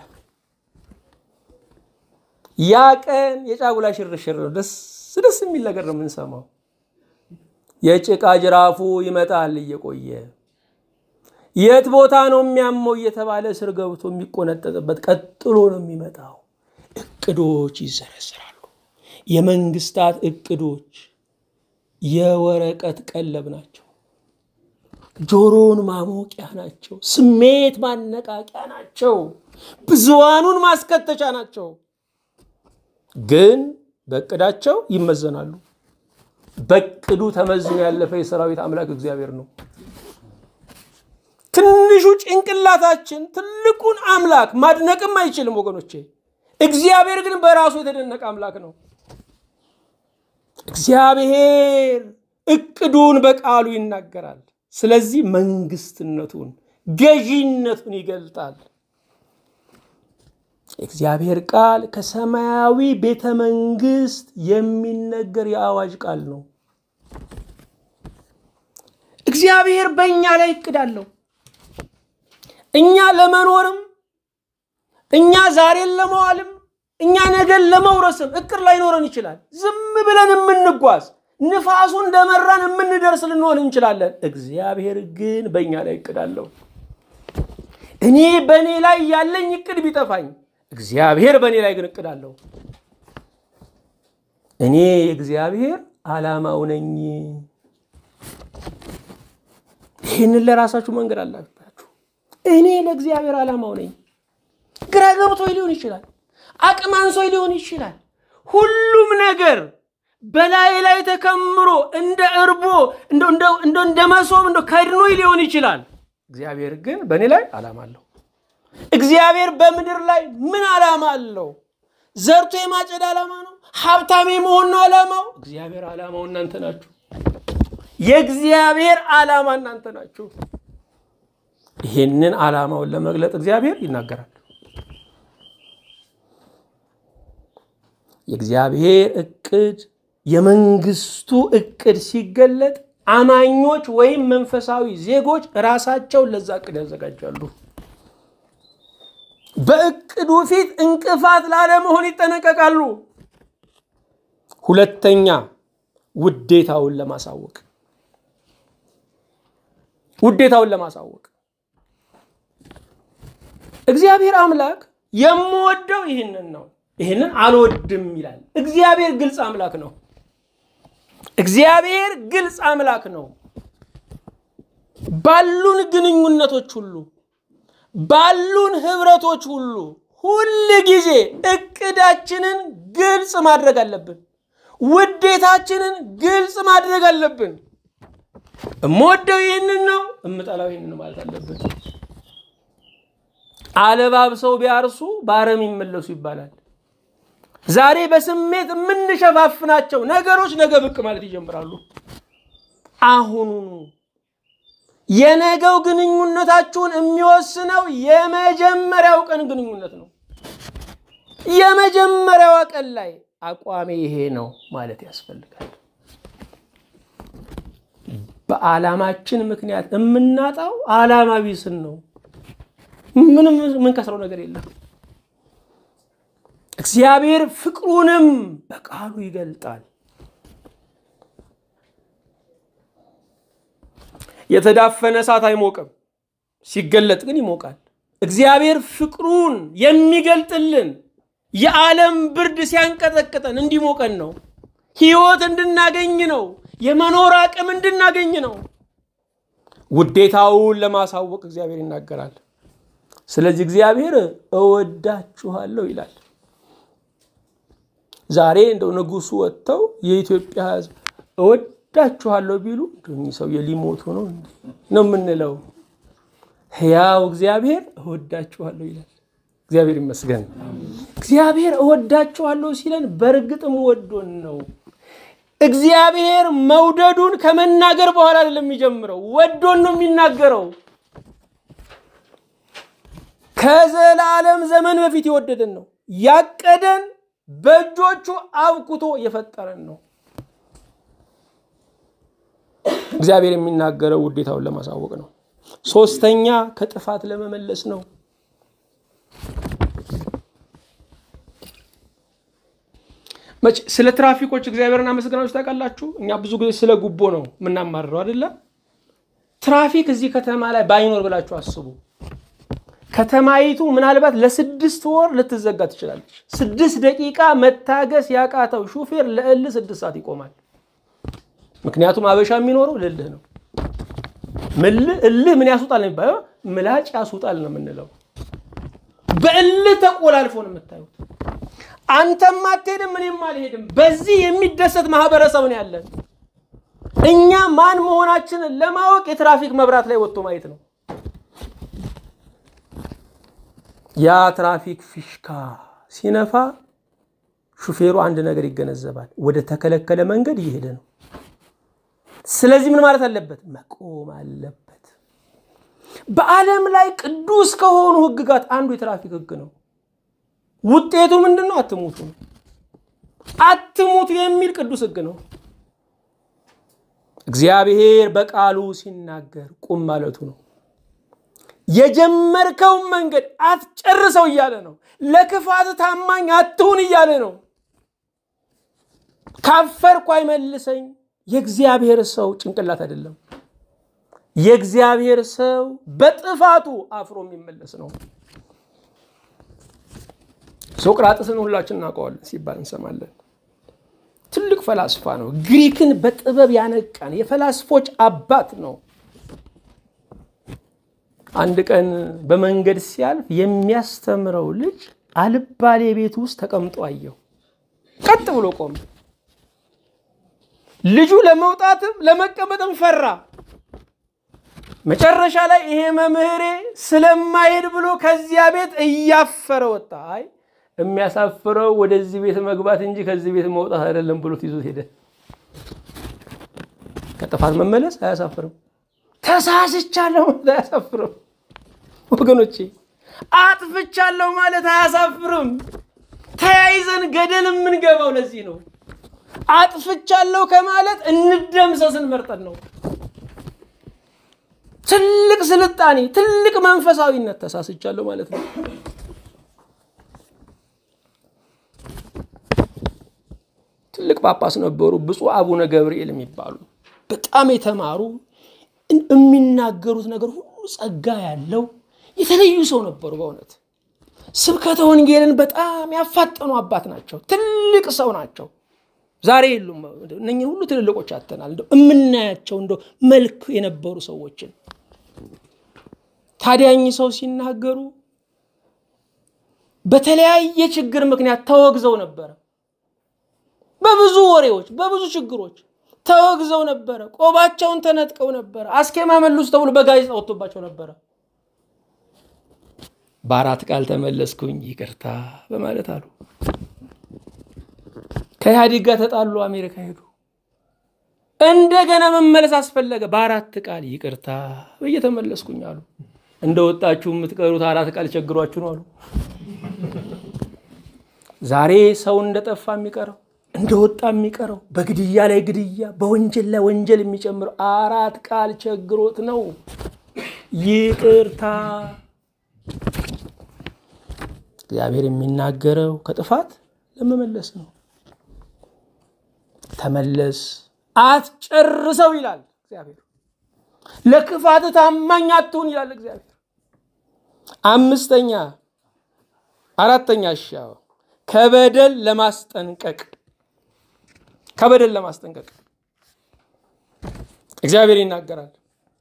ያ ቀን የጫጉላ ሽርሽር ነው። ደስ ደስ የሚል ነገር ነው የምንሰማው። የጭቃ ጅራፉ ይመጣል እየቆየ የት ቦታ ነው የሚያመው እየተባለ ስር ገብቶ የሚቆነጠጥበት ቀጥሎ ነው የሚመጣው። እቅዶች ይዘረዝራሉ። የመንግስታት እቅዶች የወረቀት ቀለብ ናቸው። ጆሮን ማሞቂያ ናቸው። ስሜት ማነቃቂያ ናቸው። ብዙሃኑን ማስከተቻ ናቸው። ግን በእቅዳቸው ይመዘናሉ። በእቅዱ ተመዝኖ ያለፈ የሰራዊት አምላክ እግዚአብሔር ነው። ትንሹ ጭንቅላታችን ትልቁን አምላክ ማድነቅም አይችልም ወገኖቼ። እግዚአብሔር ግን በራሱ የተደነቀ አምላክ ነው። እግዚአብሔር እቅዱን በቃሉ ይናገራል። ስለዚህ መንግስትነቱን፣ ገዢነቱን ይገልጣል። እግዚአብሔር ቃል ከሰማያዊ ቤተ መንግስት የሚነገር የአዋጅ ቃል ነው። እግዚአብሔር በእኛ ላይ እቅድ አለው። እኛ ለመኖርም እኛ ዛሬን ለመዋልም እኛ ነገን ለመውረስም እቅድ ላይኖረን ይችላል። ዝም ብለን የምንጓዝ ንፋሱ እንደመራን የምንደርስ ልንሆን እንችላለን። እግዚአብሔር ግን በእኛ ላይ እቅድ አለው። እኔ በእኔ ላይ ያለኝ እቅድ ቢጠፋኝ እግዚአብሔር በእኔ ላይ ግን እቅድ አለው። እኔ የእግዚአብሔር ዓላማው ነኝ። ይህንን ለራሳችሁ መንገድ አላችሁ። እኔ ለእግዚአብሔር ዓላማው ነኝ። ግራ ገብቶኝ ሊሆን ይችላል። አቅም አንሶኝ ሊሆን ይችላል። ሁሉም ነገር በላይ ላይ ተከምሮ እንደ እርቦ እንደ መሶብ እንደ ከድኖኝ ሊሆን ይችላል። እግዚአብሔር ግን በእኔ ላይ ዓላማ አለው። እግዚአብሔር በምድር ላይ ምን ዓላማ አለው? ዘርቶ የማጨድ ዓላማ ነው? ሀብታም የመሆን ነው ዓላማው? እግዚአብሔር ዓላማው እናንተ ናችሁ። የእግዚአብሔር ዓላማ እናንተ ናችሁ። ይህንን ዓላማውን ለመግለጥ እግዚአብሔር ይናገራል። የእግዚአብሔር እቅድ የመንግስቱ እቅድ ሲገለጥ አማኞች ወይም መንፈሳዊ ዜጎች ራሳቸውን ለዛ እቅድ ያዘጋጃሉ። በእቅዱ ፊት እንቅፋት ላለመሆን ይጠነቀቃሉ። ሁለተኛ ውዴታውን ለማሳወቅ ውዴታውን ለማሳወቅ እግዚአብሔር አምላክ የምወደው ይህንን ነው፣ ይህንን አልወድም ይላል። እግዚአብሔር ግልጽ አምላክ ነው። እግዚአብሔር ግልጽ አምላክ ነው። ባሉን ግንኙነቶች ሁሉ ባሉን ህብረቶች ሁሉ ሁል ጊዜ እቅዳችንን ግልጽ ማድረግ አለብን። ውዴታችንን ግልጽ ማድረግ አለብን። እምወደው ይህንን ነው፣ እምጠላው ይህንን ማለት አለብን። አለባብሰው ቢያርሱ በአረም ይመለሱ ይባላል። ዛሬ በስሜት የምንሸፋፍናቸው ነገሮች ነገ ብቅ ማለት ይጀምራሉ። አሁኑኑ የነገው ግንኙነታችሁን የሚወስነው የመጀመሪያው ቀን ግንኙነት ነው። የመጀመሪያዋ ቀን ላይ አቋሜ ይሄ ነው ማለት ያስፈልጋል። በዓላማችን ምክንያት የምናጣው ዓላማ ቢስን ነው። ምንም የምንከስረው ነገር የለም። እግዚአብሔር ፍቅሩንም በቃሉ ይገልጣል። የተዳፈነ እሳት አይሞቅም፣ ሲገለጥ ግን ይሞቃል። እግዚአብሔር ፍቅሩን የሚገልጥልን የዓለም ብርድ ሲያንቀጠቅጠን እንዲሞቀን ነው። ሕይወት እንድናገኝ ነው። የመኖር አቅም እንድናገኝ ነው። ውዴታውን ለማሳወቅ እግዚአብሔር ይናገራል። ስለዚህ እግዚአብሔር እወዳችኋለሁ ይላል። ዛሬ እንደው ንጉሱ ወጥተው የኢትዮጵያ ሕዝብ እወዳችኋለሁ ቢሉ እኚህ ሰውዬ ሊሞቱ ነው ነው የምንለው። ሕያው እግዚአብሔር እወዳችኋለሁ ይላል። እግዚአብሔር ይመስገን። እግዚአብሔር እወዳችኋለሁ ሲለን በእርግጥም ወዶን ነው። እግዚአብሔር መውደዱን ከመናገር በኋላ አይደለም የሚጀምረው፣ ወዶን ነው የሚናገረው። ከዘላለም ዘመን በፊት የወደደን ነው። ያቀደን በእጆቹ አብኩቶ የፈጠረን ነው። እግዚአብሔር የሚናገረው ውዴታውን ለማሳወቅ ነው። ሶስተኛ ከጥፋት ለመመለስ ነው። መቼ ስለ ትራፊኮች እግዚአብሔርን አመስግናችሁ ታውቃላችሁ? እኛ ብዙ ጊዜ ስለ ጉቦ ነው የምናማርረው አይደለ? ትራፊክ እዚህ ከተማ ላይ ባይኖር ብላችሁ አስቡ። ከተማይቱ ምናልባት ለስድስት ወር ልትዘጋ ትችላለች። ስድስት ደቂቃ መታገስ ያቃተው ሹፌር ለእልህ ስድስት ሰዓት ይቆማል። ምክንያቱም አበሻ የሚኖረው ልልህ ነው። እልህ ምን ያስውጣል ነው የሚባለው? ምላጭ ያስውጣል ነው የምንለው። በእልህ ተቆላልፎ ነው የምታዩት። አንተም አትሄድም፣ እኔም አልሄድም። በዚህ የሚደሰት ማህበረሰብ ነው ያለን። እኛ ማን መሆናችንን ለማወቅ የትራፊክ መብራት ላይ ወጥቶ ማየት ነው። ያ ትራፊክ ፊሽካ ሲነፋ ሹፌሩ አንድ ነገር ይገነዘባል። ወደ ተከለከለ መንገድ እየሄደ ነው። ስለዚህ ምን ማለት አለበት? መቆም አለበት። በዓለም ላይ ቅዱስ ከሆኑ ህግጋት አንዱ የትራፊክ ህግ ነው። ውጤቱ ምንድን ነው? አትሙቱ ነው። አትሙቱ የሚል ቅዱስ ህግ ነው። እግዚአብሔር በቃሉ ሲናገር ቁም ማለቱ ነው። የጀመርከውን መንገድ አትጨርሰው እያለ ነው። ለክፋት ታማኝ አትሁን እያለ ነው። ካፈርኩ አይመልሰኝ። የእግዚአብሔር ሰው ጭንቅላት አይደለም። የእግዚአብሔር ሰው በጥፋቱ አፍሮ የሚመለስ ነው። ሶቅራጥስን ሁላችን እናውቀዋለን ሲባል እንሰማለን። ትልቅ ፈላስፋ ነው። ግሪክን በጥበብ ያነቃን የፈላስፎች አባት ነው። አንድ ቀን በመንገድ ሲያልፍ የሚያስተምረው ልጅ አልባሌ ቤት ውስጥ ተቀምጦ አየው። ቀጥ ብሎ ቆመ። ልጁ ለመውጣትም ለመቀመጥም ፈራ። መጨረሻ ላይ ይሄ መምህሬ ስለማይሄድ ብሎ ከዚያ ቤት እያፈረ ወጣ። አይ የሚያሳፍረው ወደዚህ ቤት መግባት እንጂ ከዚህ ቤት መውጣት አይደለም ብሎት ይዞት ሄደ። ከጥፋት መመለስ አያሳፍርም። ተሳስቻለሁ ማለት አያሳፍርም። ወገኖቼ አጥፍቻለሁ ማለት አያሳፍርም። ተያይዘን ገደል የምንገባው ለዚህ ነው። አጥፍቻለሁ ከማለት እንደምሰስን መርጠን ነው። ትልቅ ስልጣኔ፣ ትልቅ መንፈሳዊነት ተሳስቻለሁ ማለት ነው። ትልቅ ጳጳስ ነበሩ፣ ብፁዕ አቡነ ገብርኤል የሚባሉ በጣም የተማሩ የሚናገሩት ነገር ሁሉ ጸጋ ያለው የተለዩ ሰው ነበሩ። በእውነት ስብከተ ወንጌልን በጣም ያፋጠኑ አባት ናቸው። ትልቅ ሰው ናቸው። ዛሬ የሉም። እነኝህ ሁሉ ትልልቆች አተናል። እንደው የምናያቸው እንደው መልክ የነበሩ ሰዎችን ታዲያ እኚህ ሰው ሲናገሩ በተለያየ ችግር ምክንያት ተወግዘው ነበረ። በብዙ ወሬዎች፣ በብዙ ችግሮች ተወግዘው ነበረ። ቆባቸውን ተነጥቀው ነበረ። አስኬማ መልሱ ተብሎ በጋዜጣ ወጥቶባቸው ነበረ። በአራት ቃል ተመለስኩኝ ይቅርታ በማለት አሉ። ከኢህአዴግ ጋር ተጣሉ፣ አሜሪካ ሄዱ። እንደገና መመለስ አስፈለገ። በአራት ቃል ይቅርታ ብዬ ተመለስኩኝ አሉ። እንደወጣችሁ የምትቀሩት አራት ቃል ቸግሯችሁ ነው አሉ። ዛሬ ሰው እንደጠፋ የሚቀረው እንደወጣ የሚቀረው በግድያ ላይ ግድያ፣ በወንጀል ላይ ወንጀል የሚጨምረው አራት ቃል ቸግሮት ነው። ይቅርታ። እግዚአብሔር የሚናገረው ከጥፋት ለመመለስ ነው። ተመለስ፣ አትጨርሰው ይላል እግዚአብሔር። ለክፋት ታማኝ አትሁን ይላል እግዚአብሔር። አምስተኛ አራተኛ እሺ ከበደል ለማስጠንቀቅ ከበደል ለማስጠንቀቅ እግዚአብሔር ይናገራል።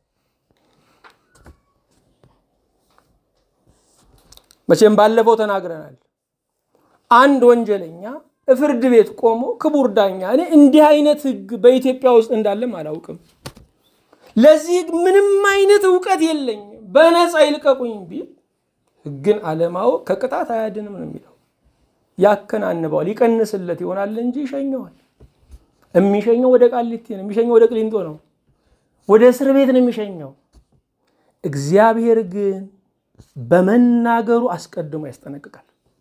መቼም ባለፈው ተናግረናል። አንድ ወንጀለኛ ፍርድ ቤት ቆሞ ክቡር ዳኛ፣ እኔ እንዲህ አይነት ሕግ በኢትዮጵያ ውስጥ እንዳለም አላውቅም፣ ለዚህ ምንም አይነት እውቀት የለኝም፣ በነፃ ይልቀቁኝ ቢል ሕግን አለማወቅ ከቅጣት አያድንም ነው የሚለው። ያከናንበዋል፣ ይቀንስለት ይሆናል እንጂ ይሸኘዋል። የሚሸኘው ወደ ቃሊቲ ነው፣ የሚሸኘው ወደ ቅሊንጦ ነው፣ ወደ እስር ቤት ነው የሚሸኘው። እግዚአብሔር ግን በመናገሩ አስቀድሞ ያስጠነቅቃል።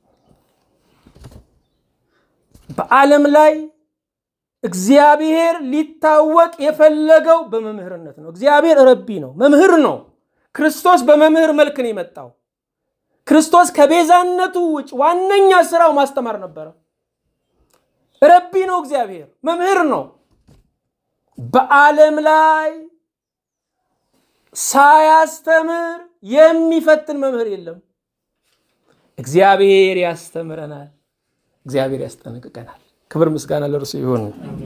በዓለም ላይ እግዚአብሔር ሊታወቅ የፈለገው በመምህርነት ነው። እግዚአብሔር ረቢ ነው፣ መምህር ነው። ክርስቶስ በመምህር መልክ ነው የመጣው። ክርስቶስ ከቤዛነቱ ውጭ ዋነኛ ስራው ማስተማር ነበረ። ረቢ ነው፣ እግዚአብሔር መምህር ነው። በዓለም ላይ ሳያስተምር የሚፈትን መምህር የለም። እግዚአብሔር ያስተምረናል፣ እግዚአብሔር ያስጠነቅቀናል። ክብር ምስጋና ለእርሱ ይሁን።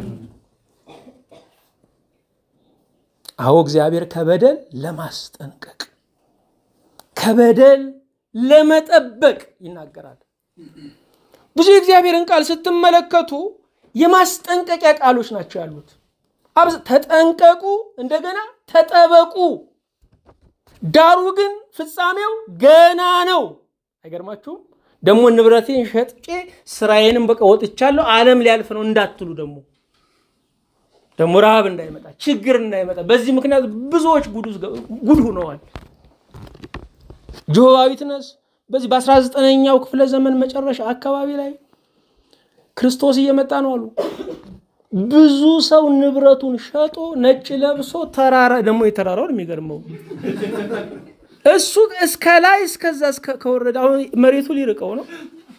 አዎ እግዚአብሔር ከበደል ለማስጠንቀቅ ከበደል ለመጠበቅ ይናገራል። ብዙ የእግዚአብሔርን ቃል ስትመለከቱ የማስጠንቀቂያ ቃሎች ናቸው ያሉት። ተጠንቀቁ፣ እንደገና ተጠበቁ። ዳሩ ግን ፍጻሜው ገና ነው። አይገርማችሁም? ደግሞ ንብረቴን ሸጥቄ ስራዬንም በቃ ወጥቻለሁ ዓለም ሊያልፍ ነው እንዳትሉ ደግሞ ደግሞ ረሃብ እንዳይመጣ ችግር እንዳይመጣ በዚህ ምክንያት ብዙዎች ጉድ ሆነዋል። ጆሆባ ዊትነስ በዚህ በ19ኛው ክፍለ ዘመን መጨረሻ አካባቢ ላይ ክርስቶስ እየመጣ ነው አሉ። ብዙ ሰው ንብረቱን ሸጦ ነጭ ለብሶ ተራራ ደግሞ የተራራውን የሚገርመው እሱ እስከ ላይ እስከዛ ከወረደ አሁን መሬቱ ሊርቀው ነው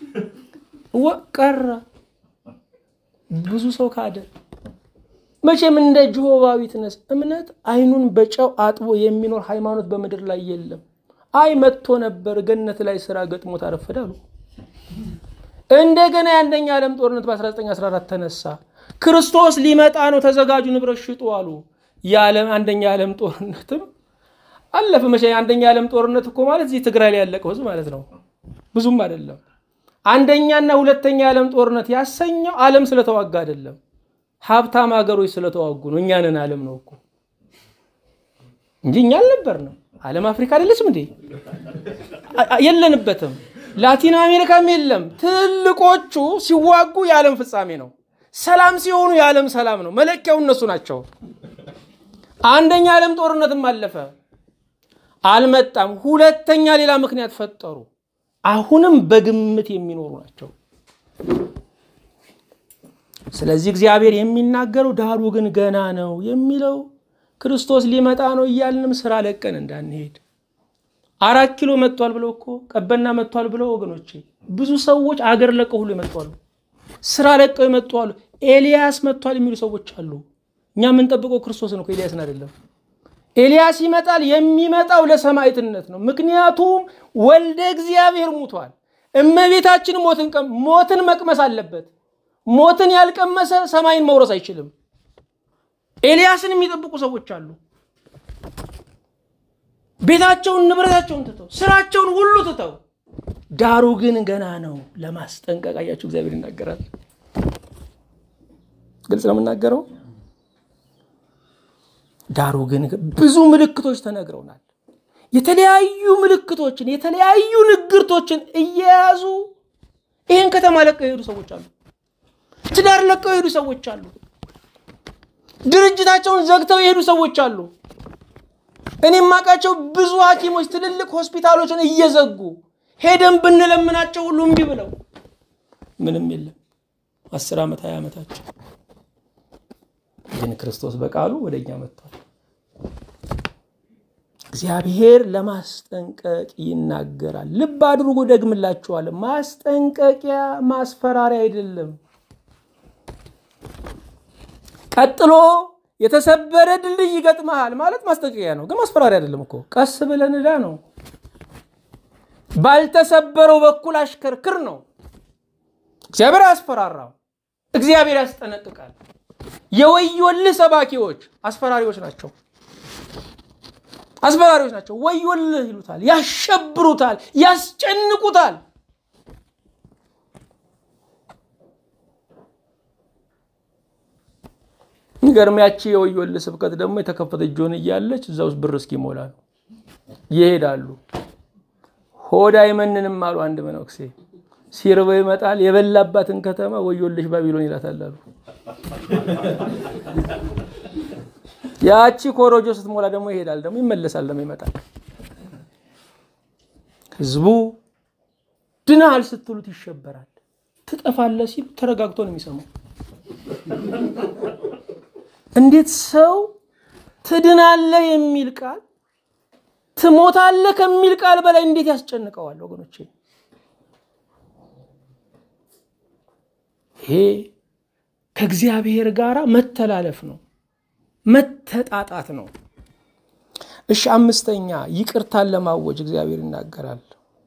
ቀረ። ብዙ ሰው ካደ። መቼም እንደ ጆሆባ ዊትነስ እምነት አይኑን በጨው አጥቦ የሚኖር ሃይማኖት በምድር ላይ የለም። አይ መጥቶ ነበር ገነት ላይ ስራ ገጥሞ ታረፈደ አሉ። እንደገና የአንደኛ ዓለም ጦርነት በ1914 ተነሳ። ክርስቶስ ሊመጣ ነው ተዘጋጁ፣ ንብረት ሽጡ አሉ። የዓለም አንደኛ ዓለም ጦርነትም አለፈ። መቼ አንደኛ ዓለም ጦርነት እኮ ማለት እዚህ ትግራይ ላይ ያለቀው ህዝብ ማለት ነው፣ ብዙም አይደለም። አንደኛና ሁለተኛ የዓለም ጦርነት ያሰኘው ዓለም ስለተዋጋ አይደለም፣ ሀብታም ሀገሮች ስለተዋጉ ነው። እኛንን ዓለም ነው እኮ እንጂ እኛ አልነበርንም። ዓለም አፍሪካ አይደለችም እንዴ? የለንበትም። ላቲን አሜሪካም የለም። ትልቆቹ ሲዋጉ የዓለም ፍጻሜ ነው። ሰላም ሲሆኑ የዓለም ሰላም ነው። መለኪያው እነሱ ናቸው። አንደኛ ዓለም ጦርነትም አለፈ፣ አልመጣም። ሁለተኛ ሌላ ምክንያት ፈጠሩ። አሁንም በግምት የሚኖሩ ናቸው። ስለዚህ እግዚአብሔር የሚናገረው ዳሩ ግን ገና ነው የሚለው ክርስቶስ ሊመጣ ነው እያልንም ስራ ለቀን እንዳንሄድ አራት ኪሎ መጥቷል ብለው እኮ ቀበና መጥቷል ብለው ወገኖቼ ብዙ ሰዎች አገር ለቀው ሁሉ ይመጧሉ። ስራ ለቀው ይመጧሉ። ኤልያስ መጥቷል የሚሉ ሰዎች አሉ። እኛ የምንጠብቀው ክርስቶስን እኮ ኤልያስን አይደለም። ኤልያስ ይመጣል። የሚመጣው ለሰማዕትነት ነው። ምክንያቱም ወልደ እግዚአብሔር ሙቷል። እመቤታችን ሞትን ሞትን መቅመስ አለበት። ሞትን ያልቀመሰ ሰማይን መውረስ አይችልም። ኤልያስን የሚጠብቁ ሰዎች አሉ። ቤታቸውን፣ ንብረታቸውን ትተው ስራቸውን ሁሉ ትተው ዳሩ ግን ገና ነው ለማስጠንቀቅ አያችሁ፣ እግዚአብሔር ይናገራል። ግልጽ ነው የምናገረው። ዳሩ ግን ብዙ ምልክቶች ተነግረውናል። የተለያዩ ምልክቶችን የተለያዩ ንግርቶችን እየያዙ ይህን ከተማ ለቀው የሄዱ ሰዎች አሉ። ትዳር ለቀው የሄዱ ሰዎች አሉ። ድርጅታቸውን ዘግተው የሄዱ ሰዎች አሉ። እኔ የማውቃቸው ብዙ ሐኪሞች ትልልቅ ሆስፒታሎችን እየዘጉ ሄደን ብንለምናቸው ሁሉ እምቢ ብለው ምንም የለም። አስር ዓመት ሀያ ዓመታቸው ግን ክርስቶስ በቃሉ ወደ እኛ መጥቷል። እግዚአብሔር ለማስጠንቀቅ ይናገራል። ልብ አድርጎ ደግምላችኋለሁ። ማስጠንቀቂያ ማስፈራሪያ አይደለም። ቀጥሎ የተሰበረ ድልድይ ይገጥመሃል ማለት ማስጠንቀቂያ ነው፣ ግን ማስፈራሪያ አይደለም እኮ። ቀስ ብለን ዕዳ ነው። ባልተሰበረው በኩል አሽከርክር ነው። እግዚአብሔር አያስፈራራም፣ እግዚአብሔር ያስጠነቅቃል። የወዮልህ ሰባኪዎች አስፈራሪዎች ናቸው። አስፈራሪዎች ናቸው። ወዮልህ ይሉታል፣ ያሸብሩታል፣ ያስጨንቁታል። የሚገርም ያቺ የወዮልህ ስብከት ደግሞ የተከፈተች ጆን እያለች እዛ ውስጥ ብር እስኪሞላ ነው ይሄዳሉ። ሆድ አይመንንም አሉ አንድ መነኩሴ። ሲርበው ይመጣል የበላባትን ከተማ ወዮልሽ ባቢሎን ይላታል አሉ። ያቺ ኮሮጆ ስትሞላ ደግሞ ይሄዳል፣ ደግሞ ይመለሳል፣ ደግሞ ይመጣል። ህዝቡ ድናሃል ስትሉት ይሸበራል። ትጠፋለህ ሲሉ ተረጋግቶ ነው የሚሰማው። እንዴት ሰው ትድናለህ የሚል ቃል ትሞታለህ ከሚል ቃል በላይ እንዴት ያስጨንቀዋል ወገኖቼ? ይሄ ከእግዚአብሔር ጋር መተላለፍ ነው፣ መተጣጣት ነው። እሺ፣ አምስተኛ ይቅርታን ለማወጅ እግዚአብሔር ይናገራል።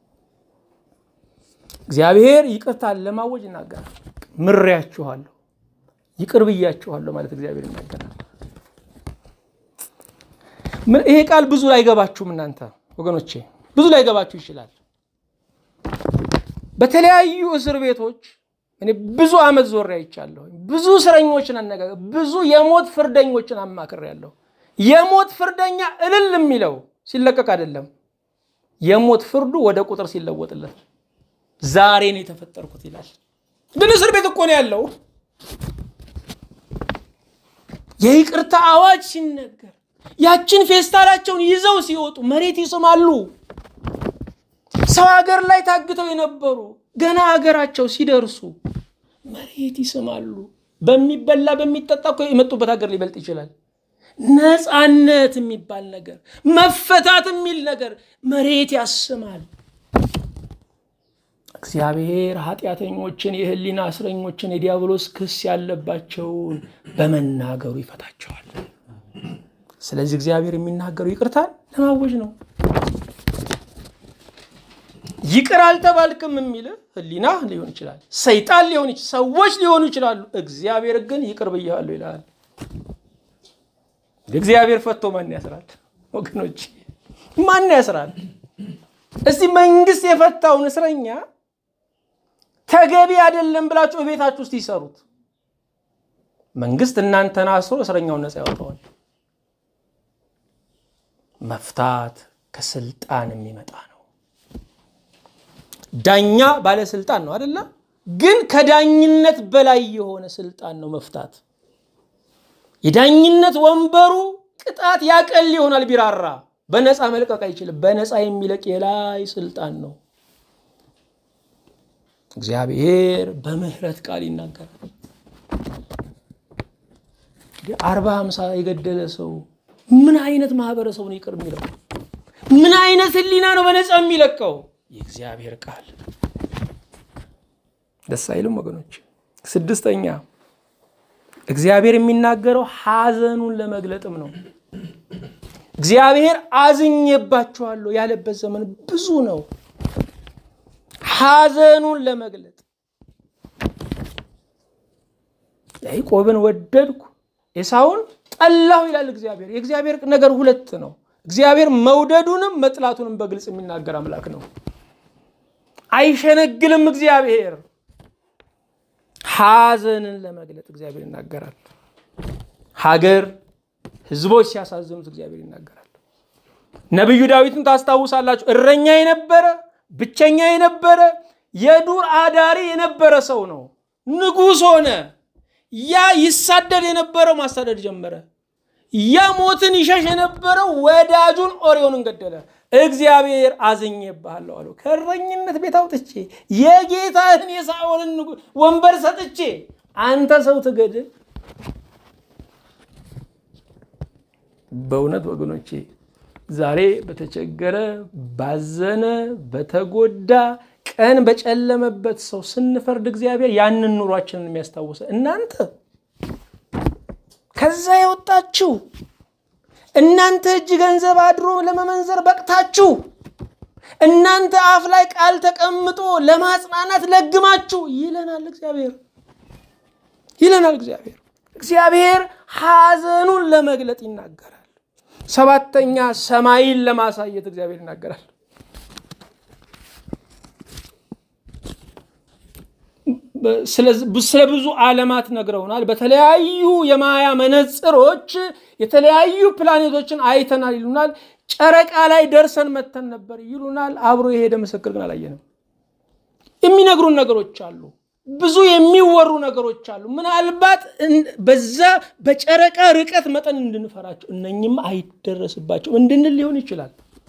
እግዚአብሔር ይቅርታን ለማወጅ ይናገራል። ምሬያችኋለሁ፣ ይቅር ብያችኋለሁ ማለት እግዚአብሔር ይናገራል። ይሄ ቃል ብዙ ላይገባችሁም እናንተ ወገኖቼ፣ ብዙ ላይገባችሁ ይችላል። በተለያዩ እስር ቤቶች እኔ ብዙ ዓመት ዞሬ አይቻለሁ። ብዙ እስረኞችን አነጋገር፣ ብዙ የሞት ፍርደኞችን አማክሬያለሁ። የሞት ፍርደኛ እልል የሚለው ሲለቀቅ አይደለም፣ የሞት ፍርዱ ወደ ቁጥር ሲለወጥለት ዛሬ ነው የተፈጠርኩት ይላል። ግን እስር ቤት እኮ ነው ያለው። የይቅርታ አዋጅ ሲነገር ያችን ፌስታላቸውን ይዘው ሲወጡ መሬት ይስማሉ። ሰው ሀገር ላይ ታግተው የነበሩ ገና ሀገራቸው ሲደርሱ መሬት ይስማሉ። በሚበላ በሚጠጣ እኮ የመጡበት ሀገር ሊበልጥ ይችላል። ነፃነት የሚባል ነገር፣ መፈታት የሚል ነገር መሬት ያስማል። እግዚአብሔር ኃጢአተኞችን፣ የህሊና እስረኞችን፣ የዲያብሎስ ክስ ያለባቸውን በመናገሩ ይፈታቸዋል። ስለዚህ እግዚአብሔር የሚናገረው ይቅርታን ለማወጅ ነው። ይቅር አልተባልክም የሚል ህሊና ሊሆን ይችላል፣ ሰይጣን ሊሆን ይችላል፣ ሰዎች ሊሆኑ ይችላሉ። እግዚአብሔር ግን ይቅር ብያለሁ ይላል። እግዚአብሔር ፈቶ ማን ያስራል? ወገኖች ማን ያስራል? እስቲ መንግስት የፈታውን እስረኛ ተገቢ አይደለም ብላችሁ እቤታችሁ ውስጥ ይሰሩት። መንግስት እናንተን አስሮ እስረኛውን ነፃ ያወጣዋል። መፍታት ከስልጣን የሚመጣ ነው። ዳኛ ባለስልጣን ነው አደለ? ግን ከዳኝነት በላይ የሆነ ስልጣን ነው መፍታት። የዳኝነት ወንበሩ ቅጣት ያቀል ይሆናል ቢራራ፣ በነፃ መልቀቅ አይችልም። በነፃ የሚለቅ የላይ ስልጣን ነው። እግዚአብሔር በምህረት ቃል ይናገራል። አርባ ሃምሳ የገደለ ሰው ምን አይነት ማህበረሰቡን ይቅር የሚለው? ምን አይነት ህሊና ነው በነፃ የሚለቀው? የእግዚአብሔር ቃል ደስ አይልም ወገኖች? ስድስተኛ እግዚአብሔር የሚናገረው ሐዘኑን ለመግለጥም ነው። እግዚአብሔር አዝኜባችኋለሁ ያለበት ዘመን ብዙ ነው። ሐዘኑን ለመግለጥ ያዕቆብን ወደድኩ ኤሳውን ጠላሁ ይላል እግዚአብሔር። የእግዚአብሔር ነገር ሁለት ነው። እግዚአብሔር መውደዱንም መጥላቱንም በግልጽ የሚናገር አምላክ ነው። አይሸነግልም። እግዚአብሔር ሐዘንን ለመግለጥ እግዚአብሔር ይናገራል። ሀገር፣ ህዝቦች ሲያሳዝኑት እግዚአብሔር ይናገራል። ነቢዩ ዳዊትን ታስታውሳላችሁ። እረኛ የነበረ ብቸኛ የነበረ የዱር አዳሪ የነበረ ሰው ነው። ንጉሥ ሆነ። ያ ይሳደድ የነበረው ማሳደድ ጀመረ። ያ ሞትን ይሸሽ የነበረው ወዳጁን ኦሪዮንን ገደለ። እግዚአብሔር አዝኜብሃለሁ አለው። ከእረኝነት ቤት አውጥቼ የጌታህን የሳኦልን ወንበር ሰጥቼ አንተ ሰው ትገድል። በእውነት ወገኖቼ ዛሬ በተቸገረ ባዘነ በተጎዳ ቀን በጨለመበት ሰው ስንፈርድ እግዚአብሔር ያንን ኑሯችንን የሚያስታውሰ እናንተ ከዛ የወጣችሁ እናንተ እጅ ገንዘብ አድሮ ለመመንዘር በቅታችሁ እናንተ አፍ ላይ ቃል ተቀምጦ ለማጽናናት ለግማችሁ ይለናል እግዚአብሔር ይለናል እግዚአብሔር እግዚአብሔር ሐዘኑን ለመግለጥ ይናገራል። ሰባተኛ ሰማይን ለማሳየት እግዚአብሔር ይናገራል። ስለ ብዙ ዓለማት ነግረውናል። በተለያዩ የማያ መነጽሮች የተለያዩ ፕላኔቶችን አይተናል ይሉናል። ጨረቃ ላይ ደርሰን መተን ነበር ይሉናል። አብሮ የሄደ ምስክር ግን አላየንም። የሚነግሩን ነገሮች አሉ። ብዙ የሚወሩ ነገሮች አሉ። ምናልባት በዛ በጨረቃ ርቀት መጠን እንድንፈራቸው እነኝም አይደረስባቸው እንድንል ሊሆን ይችላል።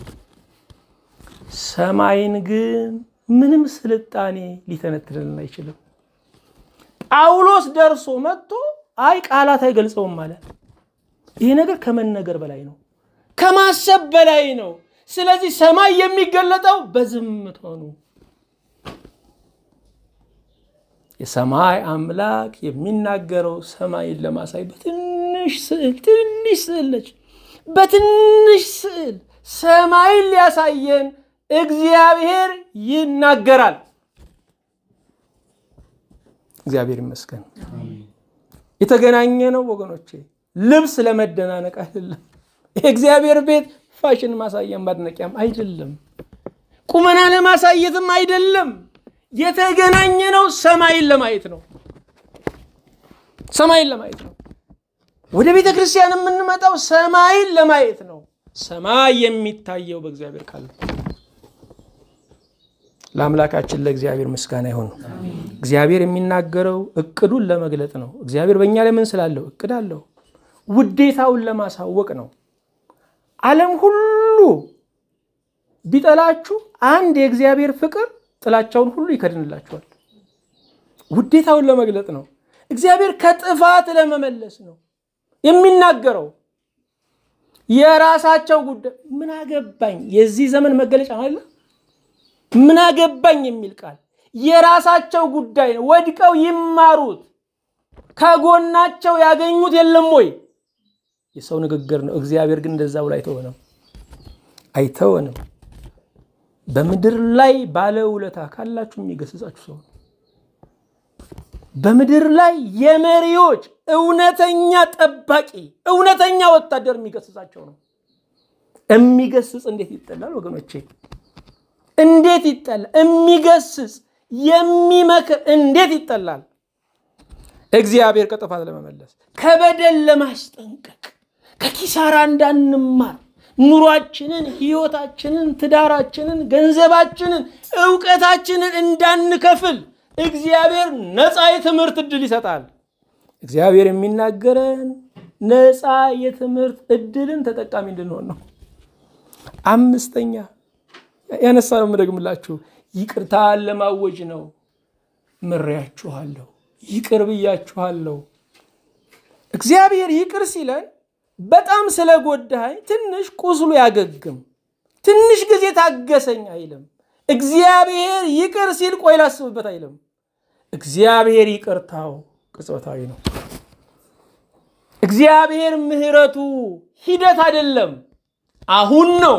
ሰማይን ግን ምንም ስልጣኔ ሊተነትንልን አይችልም። ጳውሎስ ደርሶ መጥቶ አይ ቃላት አይገልጸውም ማለት ይሄ ነገር ከመነገር በላይ ነው፣ ከማሰብ በላይ ነው። ስለዚህ ሰማይ የሚገለጠው በዝምታ ነው። የሰማይ አምላክ የሚናገረው ሰማይን ለማሳይ በትንሽ ስዕል ትንሽ ስዕል ነች። በትንሽ ስዕል ሰማይን ሊያሳየን እግዚአብሔር ይናገራል። እግዚአብሔር ይመስገን። የተገናኘ ነው ወገኖቼ፣ ልብስ ለመደናነቅ አይደለም። የእግዚአብሔር ቤት ፋሽን ማሳያም ማድነቂያም አይደለም። ቁመና ለማሳየትም አይደለም። የተገናኘ ነው ሰማይን ለማየት ነው። ሰማይን ለማየት ነው። ወደ ቤተ ክርስቲያን የምንመጣው ሰማይን ለማየት ነው። ሰማይ የሚታየው በእግዚአብሔር ቃል ነው። ለአምላካችን ለእግዚአብሔር ምስጋና ይሁን። እግዚአብሔር የሚናገረው እቅዱን ለመግለጥ ነው። እግዚአብሔር በእኛ ላይ ምን ስላለው እቅድ አለው። ውዴታውን ለማሳወቅ ነው። ዓለም ሁሉ ቢጠላችሁ አንድ የእግዚአብሔር ፍቅር ጥላቻውን ሁሉ ይከድንላችኋል። ውዴታውን ለመግለጥ ነው። እግዚአብሔር ከጥፋት ለመመለስ ነው የሚናገረው። የራሳቸው ጉዳይ ምን አገባኝ የዚህ ዘመን መገለጫ አለ። ምን አገባኝ የሚል ቃል የራሳቸው ጉዳይ ነው። ወድቀው ይማሩት። ከጎናቸው ያገኙት የለም ወይ? የሰው ንግግር ነው። እግዚአብሔር ግን እንደዛ ብሎ አይተወንም አይተወንም። በምድር ላይ ባለውለታ ካላችሁ የሚገስጻችሁ ሰው ነው። በምድር ላይ የመሪዎች እውነተኛ ጠባቂ፣ እውነተኛ ወታደር የሚገስጻቸው ነው። የሚገስጽ እንዴት ይጠላል ወገኖቼ? እንዴት ይጠላል? የሚገስጽ የሚመክር እንዴት ይጠላል? እግዚአብሔር ከጥፋት ለመመለስ ከበደል ለማስጠንቀቅ ከኪሳራ እንዳንማር ኑሯችንን፣ ህይወታችንን፣ ትዳራችንን፣ ገንዘባችንን፣ እውቀታችንን እንዳንከፍል እግዚአብሔር ነፃ የትምህርት እድል ይሰጣል። እግዚአብሔር የሚናገረን ነፃ የትምህርት እድልን ተጠቃሚ እንድንሆን ነው። አምስተኛ ያነሳ ነው የምደግምላችሁ፣ ይቅርታን ለማወጅ ነው። ምሬያችኋለሁ፣ ይቅር ብያችኋለሁ። እግዚአብሔር ይቅር ሲለን በጣም ስለጎዳኸኝ ትንሽ ቁስሉ ያገግም፣ ትንሽ ጊዜ ታገሰኝ አይልም። እግዚአብሔር ይቅር ሲል ቆይ ላስብበት አይልም። እግዚአብሔር ይቅርታው ቅጽበታዊ ነው። እግዚአብሔር ምሕረቱ ሂደት አይደለም፣ አሁን ነው።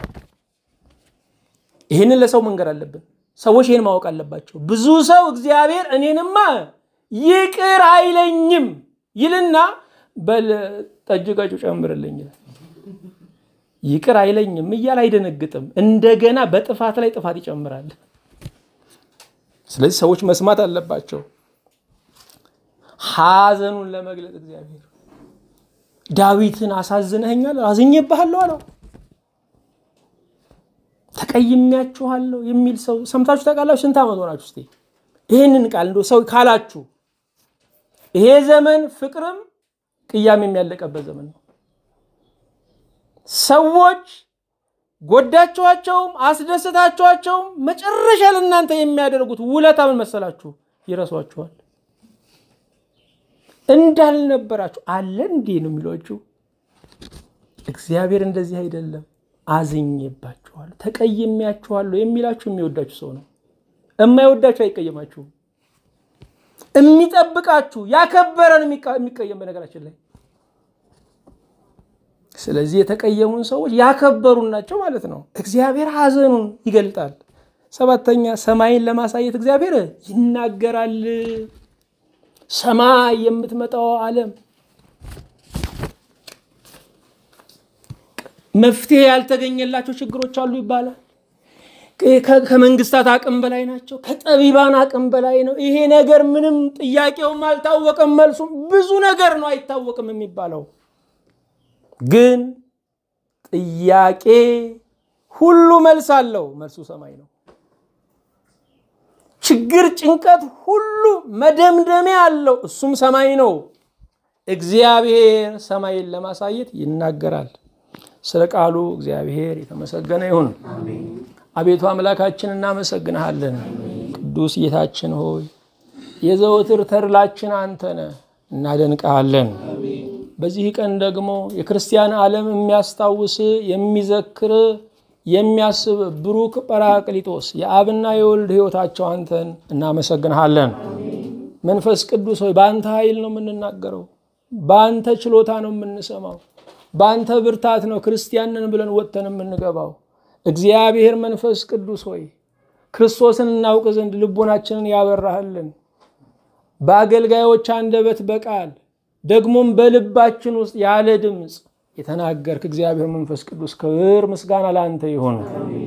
ይህንን ለሰው መንገር አለብን። ሰዎች ይህን ማወቅ አለባቸው። ብዙ ሰው እግዚአብሔር እኔንማ ይቅር አይለኝም ይልና በል ጠጅ ቀጩ ጨምርልኝ ይላል። ይቅር አይለኝም እያል አይደነግጥም። እንደገና በጥፋት ላይ ጥፋት ይጨምራል። ስለዚህ ሰዎች መስማት አለባቸው። ሐዘኑን ለመግለጥ እግዚአብሔር ዳዊትን አሳዝነኸኛል፣ አዝኜብሃለሁ አለው። ተቀይሜያችኋለሁ የሚል ሰው ሰምታችሁ ታውቃላችሁ? ስንት ዓመት ሆናችሁ? እስኪ ይህንን ቃል እንደ ሰው ካላችሁ ይሄ ዘመን ፍቅርም ቅያሜ የሚያለቀበት ዘመን ነው። ሰዎች ጎዳችኋቸውም አስደሰታችኋቸውም መጨረሻ ለእናንተ የሚያደርጉት ውለታ ምን መሰላችሁ? ይረሷችኋል። እንዳልነበራችሁ አለ እንዴ ነው የሚሏችሁ። እግዚአብሔር እንደዚህ አይደለም። አዝኜባችኋለሁ፣ ተቀይሜያችኋለሁ የሚላችሁ የሚወዳችሁ ሰው ነው። የማይወዳችሁ አይቀየማችሁም። የሚጠብቃችሁ ያከበረን የሚቀየም በነገራችን ላይ ስለዚህ የተቀየሙን ሰዎች ያከበሩን ናቸው ማለት ነው። እግዚአብሔር ሐዘኑን ይገልጣል። ሰባተኛ ሰማይን ለማሳየት እግዚአብሔር ይናገራል። ሰማይ የምትመጣው ዓለም መፍትሄ ያልተገኘላቸው ችግሮች አሉ ይባላል። ከመንግስታት አቅም በላይ ናቸው። ከጠቢባን አቅም በላይ ነው። ይሄ ነገር ምንም ጥያቄውም አልታወቀም፣ መልሱም ብዙ ነገር ነው አይታወቅም የሚባለው ግን ጥያቄ ሁሉ መልስ አለው። መልሱ ሰማይ ነው። ችግር፣ ጭንቀት ሁሉ መደምደሚያ አለው። እሱም ሰማይ ነው። እግዚአብሔር ሰማይን ለማሳየት ይናገራል። ስለ ቃሉ እግዚአብሔር የተመሰገነ ይሁን። አቤቱ አምላካችን እናመሰግንሃለን። ቅዱስ ጌታችን ሆይ የዘወትር ተድላችን አንተ ነህ፣ እናደንቀሃለን። በዚህ ቀን ደግሞ የክርስቲያን ዓለም የሚያስታውስ የሚዘክር የሚያስብ ብሩክ ጰራቅሊጦስ የአብና የወልድ ሕይወታቸው አንተን እናመሰግንሃለን። መንፈስ ቅዱስ ሆይ በአንተ ኃይል ነው የምንናገረው፣ በአንተ ችሎታ ነው የምንሰማው፣ በአንተ ብርታት ነው ክርስቲያንን ብለን ወጥተን የምንገባው። እግዚአብሔር መንፈስ ቅዱስ ሆይ ክርስቶስን እናውቅ ዘንድ ልቦናችንን ያበራህልን በአገልጋዮች አንደበት በቃል ደግሞም በልባችን ውስጥ ያለ ድምፅ የተናገርክ እግዚአብሔር መንፈስ ቅዱስ ክብር ምስጋና ለአንተ ይሁን።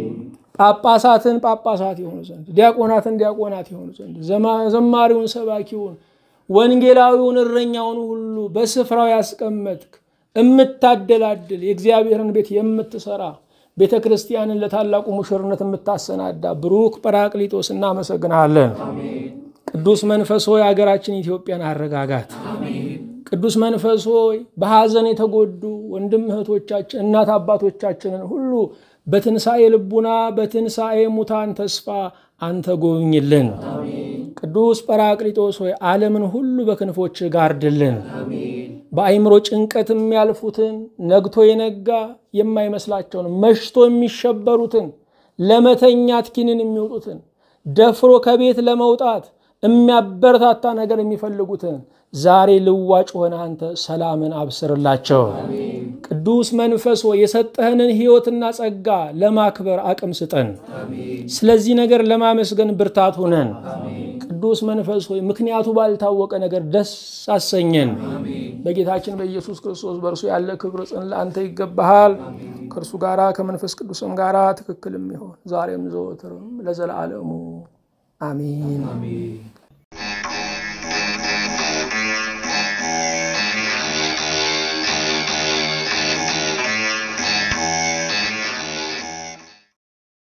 ጳጳሳትን ጳጳሳት የሆኑ ዘንድ፣ ዲያቆናትን ዲያቆናት የሆኑ ዘንድ፣ ዘማሪውን ሰባኪውን፣ ወንጌላዊውን እረኛውን ሁሉ በስፍራው ያስቀመጥክ የምታደላድል የእግዚአብሔርን ቤት የምትሰራ ቤተ ክርስቲያንን ለታላቁ ሙሽርነት የምታሰናዳ ብሩክ ጰራቅሊጦስ እናመሰግንሃለን። ቅዱስ መንፈስ ሆይ አገራችን ኢትዮጵያን አረጋጋት። ቅዱስ መንፈስ ሆይ በሐዘን የተጎዱ ወንድም እህቶቻችን እናት አባቶቻችንን ሁሉ በትንሣኤ ልቡና በትንሣኤ ሙታን ተስፋ አንተ ጎብኝልን። ቅዱስ ጰራቅሊጦስ ሆይ ዓለምን ሁሉ በክንፎች ጋርድልን። በአይምሮ ጭንቀት የሚያልፉትን ነግቶ የነጋ የማይመስላቸውን መሽቶ የሚሸበሩትን ለመተኛት ኪንን የሚወጡትን ደፍሮ ከቤት ለመውጣት የሚያበረታታ ነገር የሚፈልጉትን ዛሬ ልዋጭ ሆነ አንተ ሰላምን አብስርላቸው። ቅዱስ መንፈስ ሆይ የሰጠህንን ሕይወትና ጸጋ ለማክበር አቅም ስጠን። ስለዚህ ነገር ለማመስገን ብርታት ሁነን። ቅዱስ መንፈስ ሆይ ምክንያቱ ባልታወቀ ነገር ደስ አሰኘን። በጌታችን በኢየሱስ ክርስቶስ በእርሱ ያለ ክብር ጽን ለአንተ ይገባሃል። ከእርሱ ጋራ ከመንፈስ ቅዱስም ጋራ ትክክልም ይሆን ዛሬም ዘወትርም ለዘላለሙ አሚን።